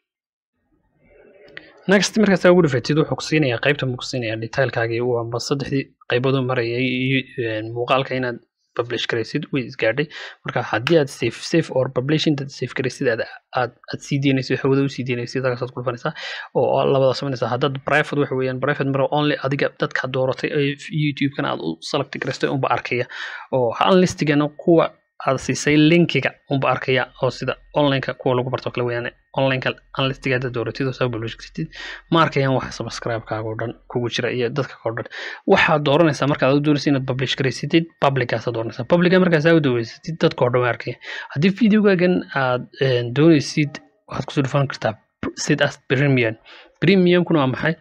next markaa saa ugu dhufatid wuxuu ku siinayaa qaybta mu ku siinayaa detailkaagii uu amba saddexdii qaybood u marayay muuqaalka inaad publish garaysid way isgaadhay marka haddii aad safe safe or publish intaad safe garaysid aad aad aad sii deynaysid hawada u sii deynaysid halkaasaad ku dhufanaysaa oo labada samaynaysaa haddaad private waxa weeyaan private mara only adiga dadka dooratay ee youtube-kana aad u select garaystay unba arkaya oo unlistigana kuwa aad siisay linkiga unba arkaya oo sida onlineka kuwa lagu barto kale weeyaan onlineka unlistiga haddaad dooratid oo saa publish garatid ma arkayaan waxa subscribe-kaaga oo dhan kugu jira iyo dadka oo dhan waxaad dooranaysaa markaad u doonaysa inaad publish garaysatid publicaasaad dooranaysaa publica markaas aa u daweysatid dadka oo dhan waa arkaya haddii videogaagan aad doonaysid waxaad kusoo dhufan kartaa sid as premium premiumkuna waa maxay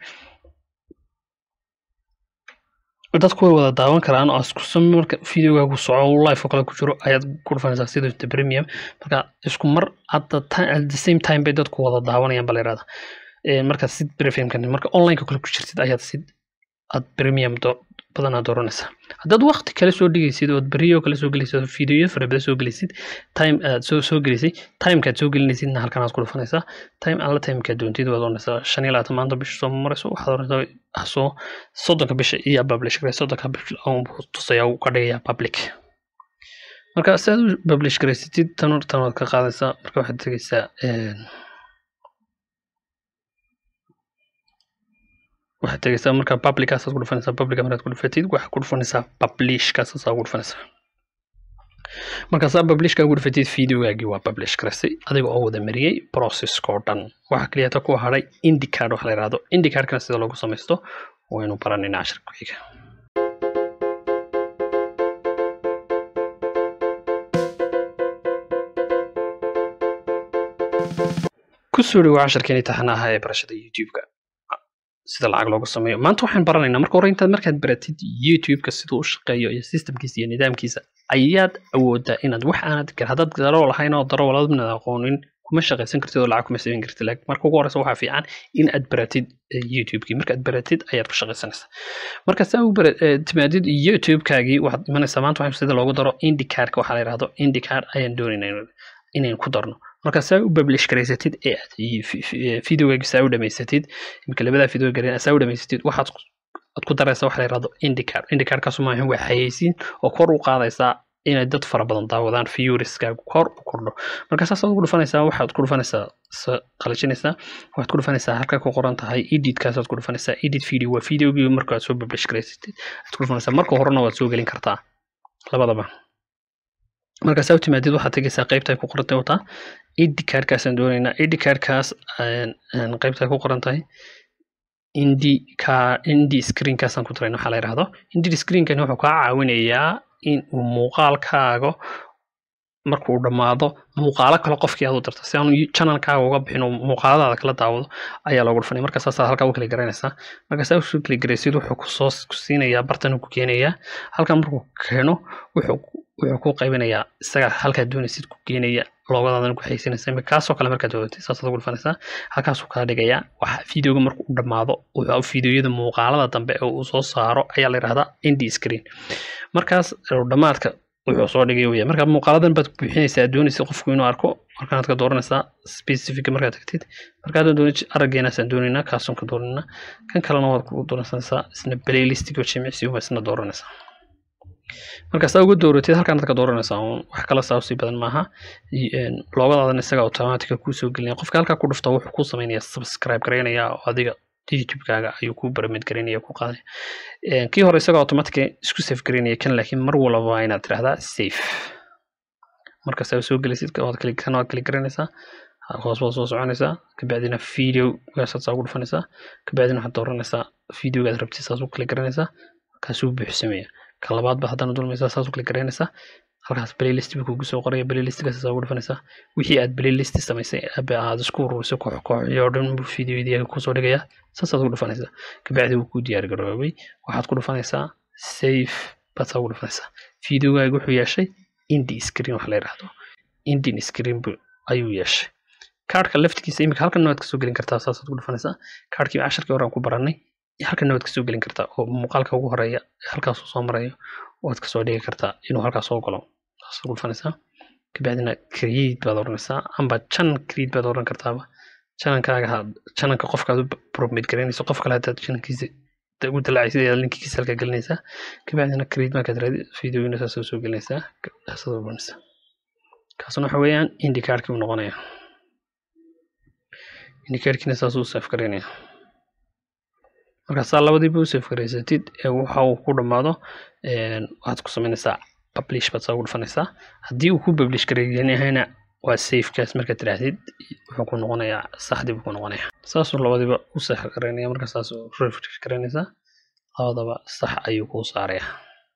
dadku way wada daawan karaan oo isku sami marka videogaagu soco live oo kale ku jiro ayaad ku dhufanaysaa sida premium marka isku mar at the same time bay dadku wada daawanayaan baa la yirahdaa marka sid premiumkan marka onlineka kale ku jirtid ayaad sid aad premium badanaa dooranaysaa haddaad waqti kale soo dhigaysid ood beriyo kale soo gelaysid videoyo fara badan soo gelaysid time aad soo soo gelisay timekaad soo gelinaysidna halkan aad ku dhufanaysaa time alla timekaad doontid waad oranaysaa shan iyo labaatan maanta bisha soo marayso waxaad oranaysaa soo soddonka bisha iyo publish garay soddonka bisha tusaya uu ka dhigayaa public marka si aad u publish garaysatid tan tan waad ka qaadaysaa marka waxaad tegaysaa waxaad tegaysaa marka publicaasaad ku dhufanaysaa publica markaad ku dhufatid waxaad ku dhufanaysaa publishkaasaad ugu dhufanaysaa markaasaa publishka ugu dhufatid videogaagii waa publish garaysay adiga oo wada mariyey processka oo dhan waxaa keliyata ku hadhay indicard waxa la yidhahdo indicardkana sida loogu samaysto waynu baranayna cashirka ku xiga kusoo dhawo casharkeeni taxanaha ee barashada youtube-ka sida lacag loogu sameeyo maanta waxaan baranaynaa marka hore intaad markaad baratid youtube-ka siduu u shaqeeyo iyo systemkiisa iyo nidaamkiisa ayaad awoodaa inaad wax aanad haddaad daroo lahayn oo daro waladna aqoonin kuma shaqaysan kartid oo lacag kuma samayn kartid laakiin marka ugu horeysa waxaa fiican in aad baratid youtube-kii markaad baratid ayaad ku shaqaysanaysaa marka saa u timaadid youtube-kaagii waxaad imanaysaa maanta waxaan sida loogu daro indicardka waxaa la yidhahdo indicard ayaan doonaynaa inayn ku darno marka saa u publish garaysatid ee aad videogaagi saa u dhamaysatid imika labadaa video garin saa u dhamaysatid waxaad aad ku daraysaa waxa la yidhahdo indicard indicardkaasu maahan waa xayeysiin oo kor u qaadaysaa inay dad fara badan daawadaan viewriskaagu kor u kordho marka saas aad ku dhufanaysaa waxaad ku dhufanaysaa qalajinaysaa waxaad ku dhufanaysaa halka ku qoran tahay editkaasad ku dhufanaysaa edit video waa videogii marka aad soo publish garaysatid aad ku dhufanaysaa marka horena waad soo gelin kartaa labadaba markaas u timaadid waxaad tegaysaa qaybta ay ku qorantay wataa id cardkaasaan doonaynaa id cardkaas qaybta ay ku qoran tahay indi ka indi screenkaasaan ku darayna waxaa la yidhahdo indi screenkani wuxuu kaa caawinayaa in uu muuqaalkaaga markuu dhammaado muuqaalo kale qofkii aad u darto si aanu channelkaaga uga bixin oo muuqaaladaada kala daawado ayaa loogu dhufanaya marka saasaa halkaa u kala garanaysaa marka saa usoo kala garaysid wuxuu kusoo ku siinayaa bartan ku keenayaa halkaa markuu keeno wuxuu wuxuu ku qaybinayaa isaga halkaa doonaysid ku keenaya loogadaadana ku xaysinaysa imika kaasoo kale markaad doodatid saasaad ugu dhufanaysaa halkaasuu kaa dhigayaa waxa videoga markuu u dhammaado wuxuu videoyada muuqaalada dambe ee uu soo saaro ayaa la yidhahdaa indi screen markaas dhammaadka wuxuu soo dhigay waya marka muuqaaladan baad buuxinaysaa doonaysa qofku inuu arko markaanaad ka dooranaysaa specific markaad tagtid markaad doonay araggeenaasaan doonaynaa kaasaan ka dooranayna kan kalena waad ku dooranaysaa isna playlistigo jimicsi uma isna dooranaysaa marka saa uga dooratid halkaanaad ka dooranaysaa uun wax kala saa usii badan maaha loogadaadana isaga automatica kuusoo gelinaya qofka halkaa ku dhufta wuxuu kuu sameynaya subscribe garaynaya oo adiga youtube-kaaga ayuu ku baramid garaynaya ku qaaday kii hore isagoo automatic isku safe garaynaya kan laakiin mar walba waa inaad tirahdaa safe marka saa soo gelisid waad kali kan waad kali garanaysaa hoos baad soo soconaysaa kabacdina video gaasaad saa ugu dhufanaysaa kabacdina waxaad dooranaysaa videogaad rabtid saas u kali garanaysaa kaasuu buuxsamaya ka labaad ba haddana dulmaysaa saas u kali garanaysaa halkaas playlist buu kugu soo qoraya playlistkaas saa ugu dhufanaysaa wixii aad playlist samaysay aad isku ururisay koox koox iyo dhan buu videoyadii kusoo dhigayaa saasaad ugu dhufanaysaa kabacdi wuu kuu diyaar garoobay waxaad ku dhufanaysaa safe baad saa ugu dhufanaysaa videogaaga wuxuu yeeshay indi screen wax la yidhaahdo indin screen ayuu yeeshay kaarhka laftigiisa imika halkan waad kasoo gelin kartaa saasaad ku dhufanaysaa kaarhkii casharkii hore aan ku baranay halkan waad kasoo gelin kartaa oo muuqaalka ugu horeeya halkaasuu soo marayo waad kasoo dhigi kartaa inuu halkaas soo galo saasaad ku dhufanaysaa kabacdina create baad oranaysaa amba channel create baad oran kartaaba channelkaaga channelka qofkaad u promote garaynayso qof kale hadaad channelkiisa ugu dalaacaysid ayaad linkigiisa halka gelinaysaa kabacdina create markaad raadi videoyina saasoo soo gelinaysaa kaasaad oranaysaa kaasna waxa weeyaan indikaarkii uu noqonaya indikaarkiina saasuu safe garaynaya markaasaa labadiiba u safe garaysatid ee waxa uu ku dhammaado waxaad ku samaynaysaa publish baad saa ugu dhufanaysaa haddii uu ku publish gareeyahayna waa safekaas markaad tidhaahdid wuxuu ku noqonayaa saxdii buu ku noqonayaa saasuu labadiiba u sax garaynaya marka saasuu refresh garaynaysaa labadaba sax ayuu kuu saaraya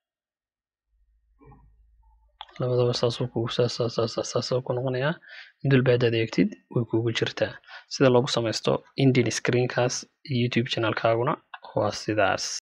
labadaba saasuu kugu saasuu ku noqonayaa mid walba haddaad eegtid way kugu jirtaa sida loogu samaysto indian screenkaas youtube channelkaaguna waa sidaas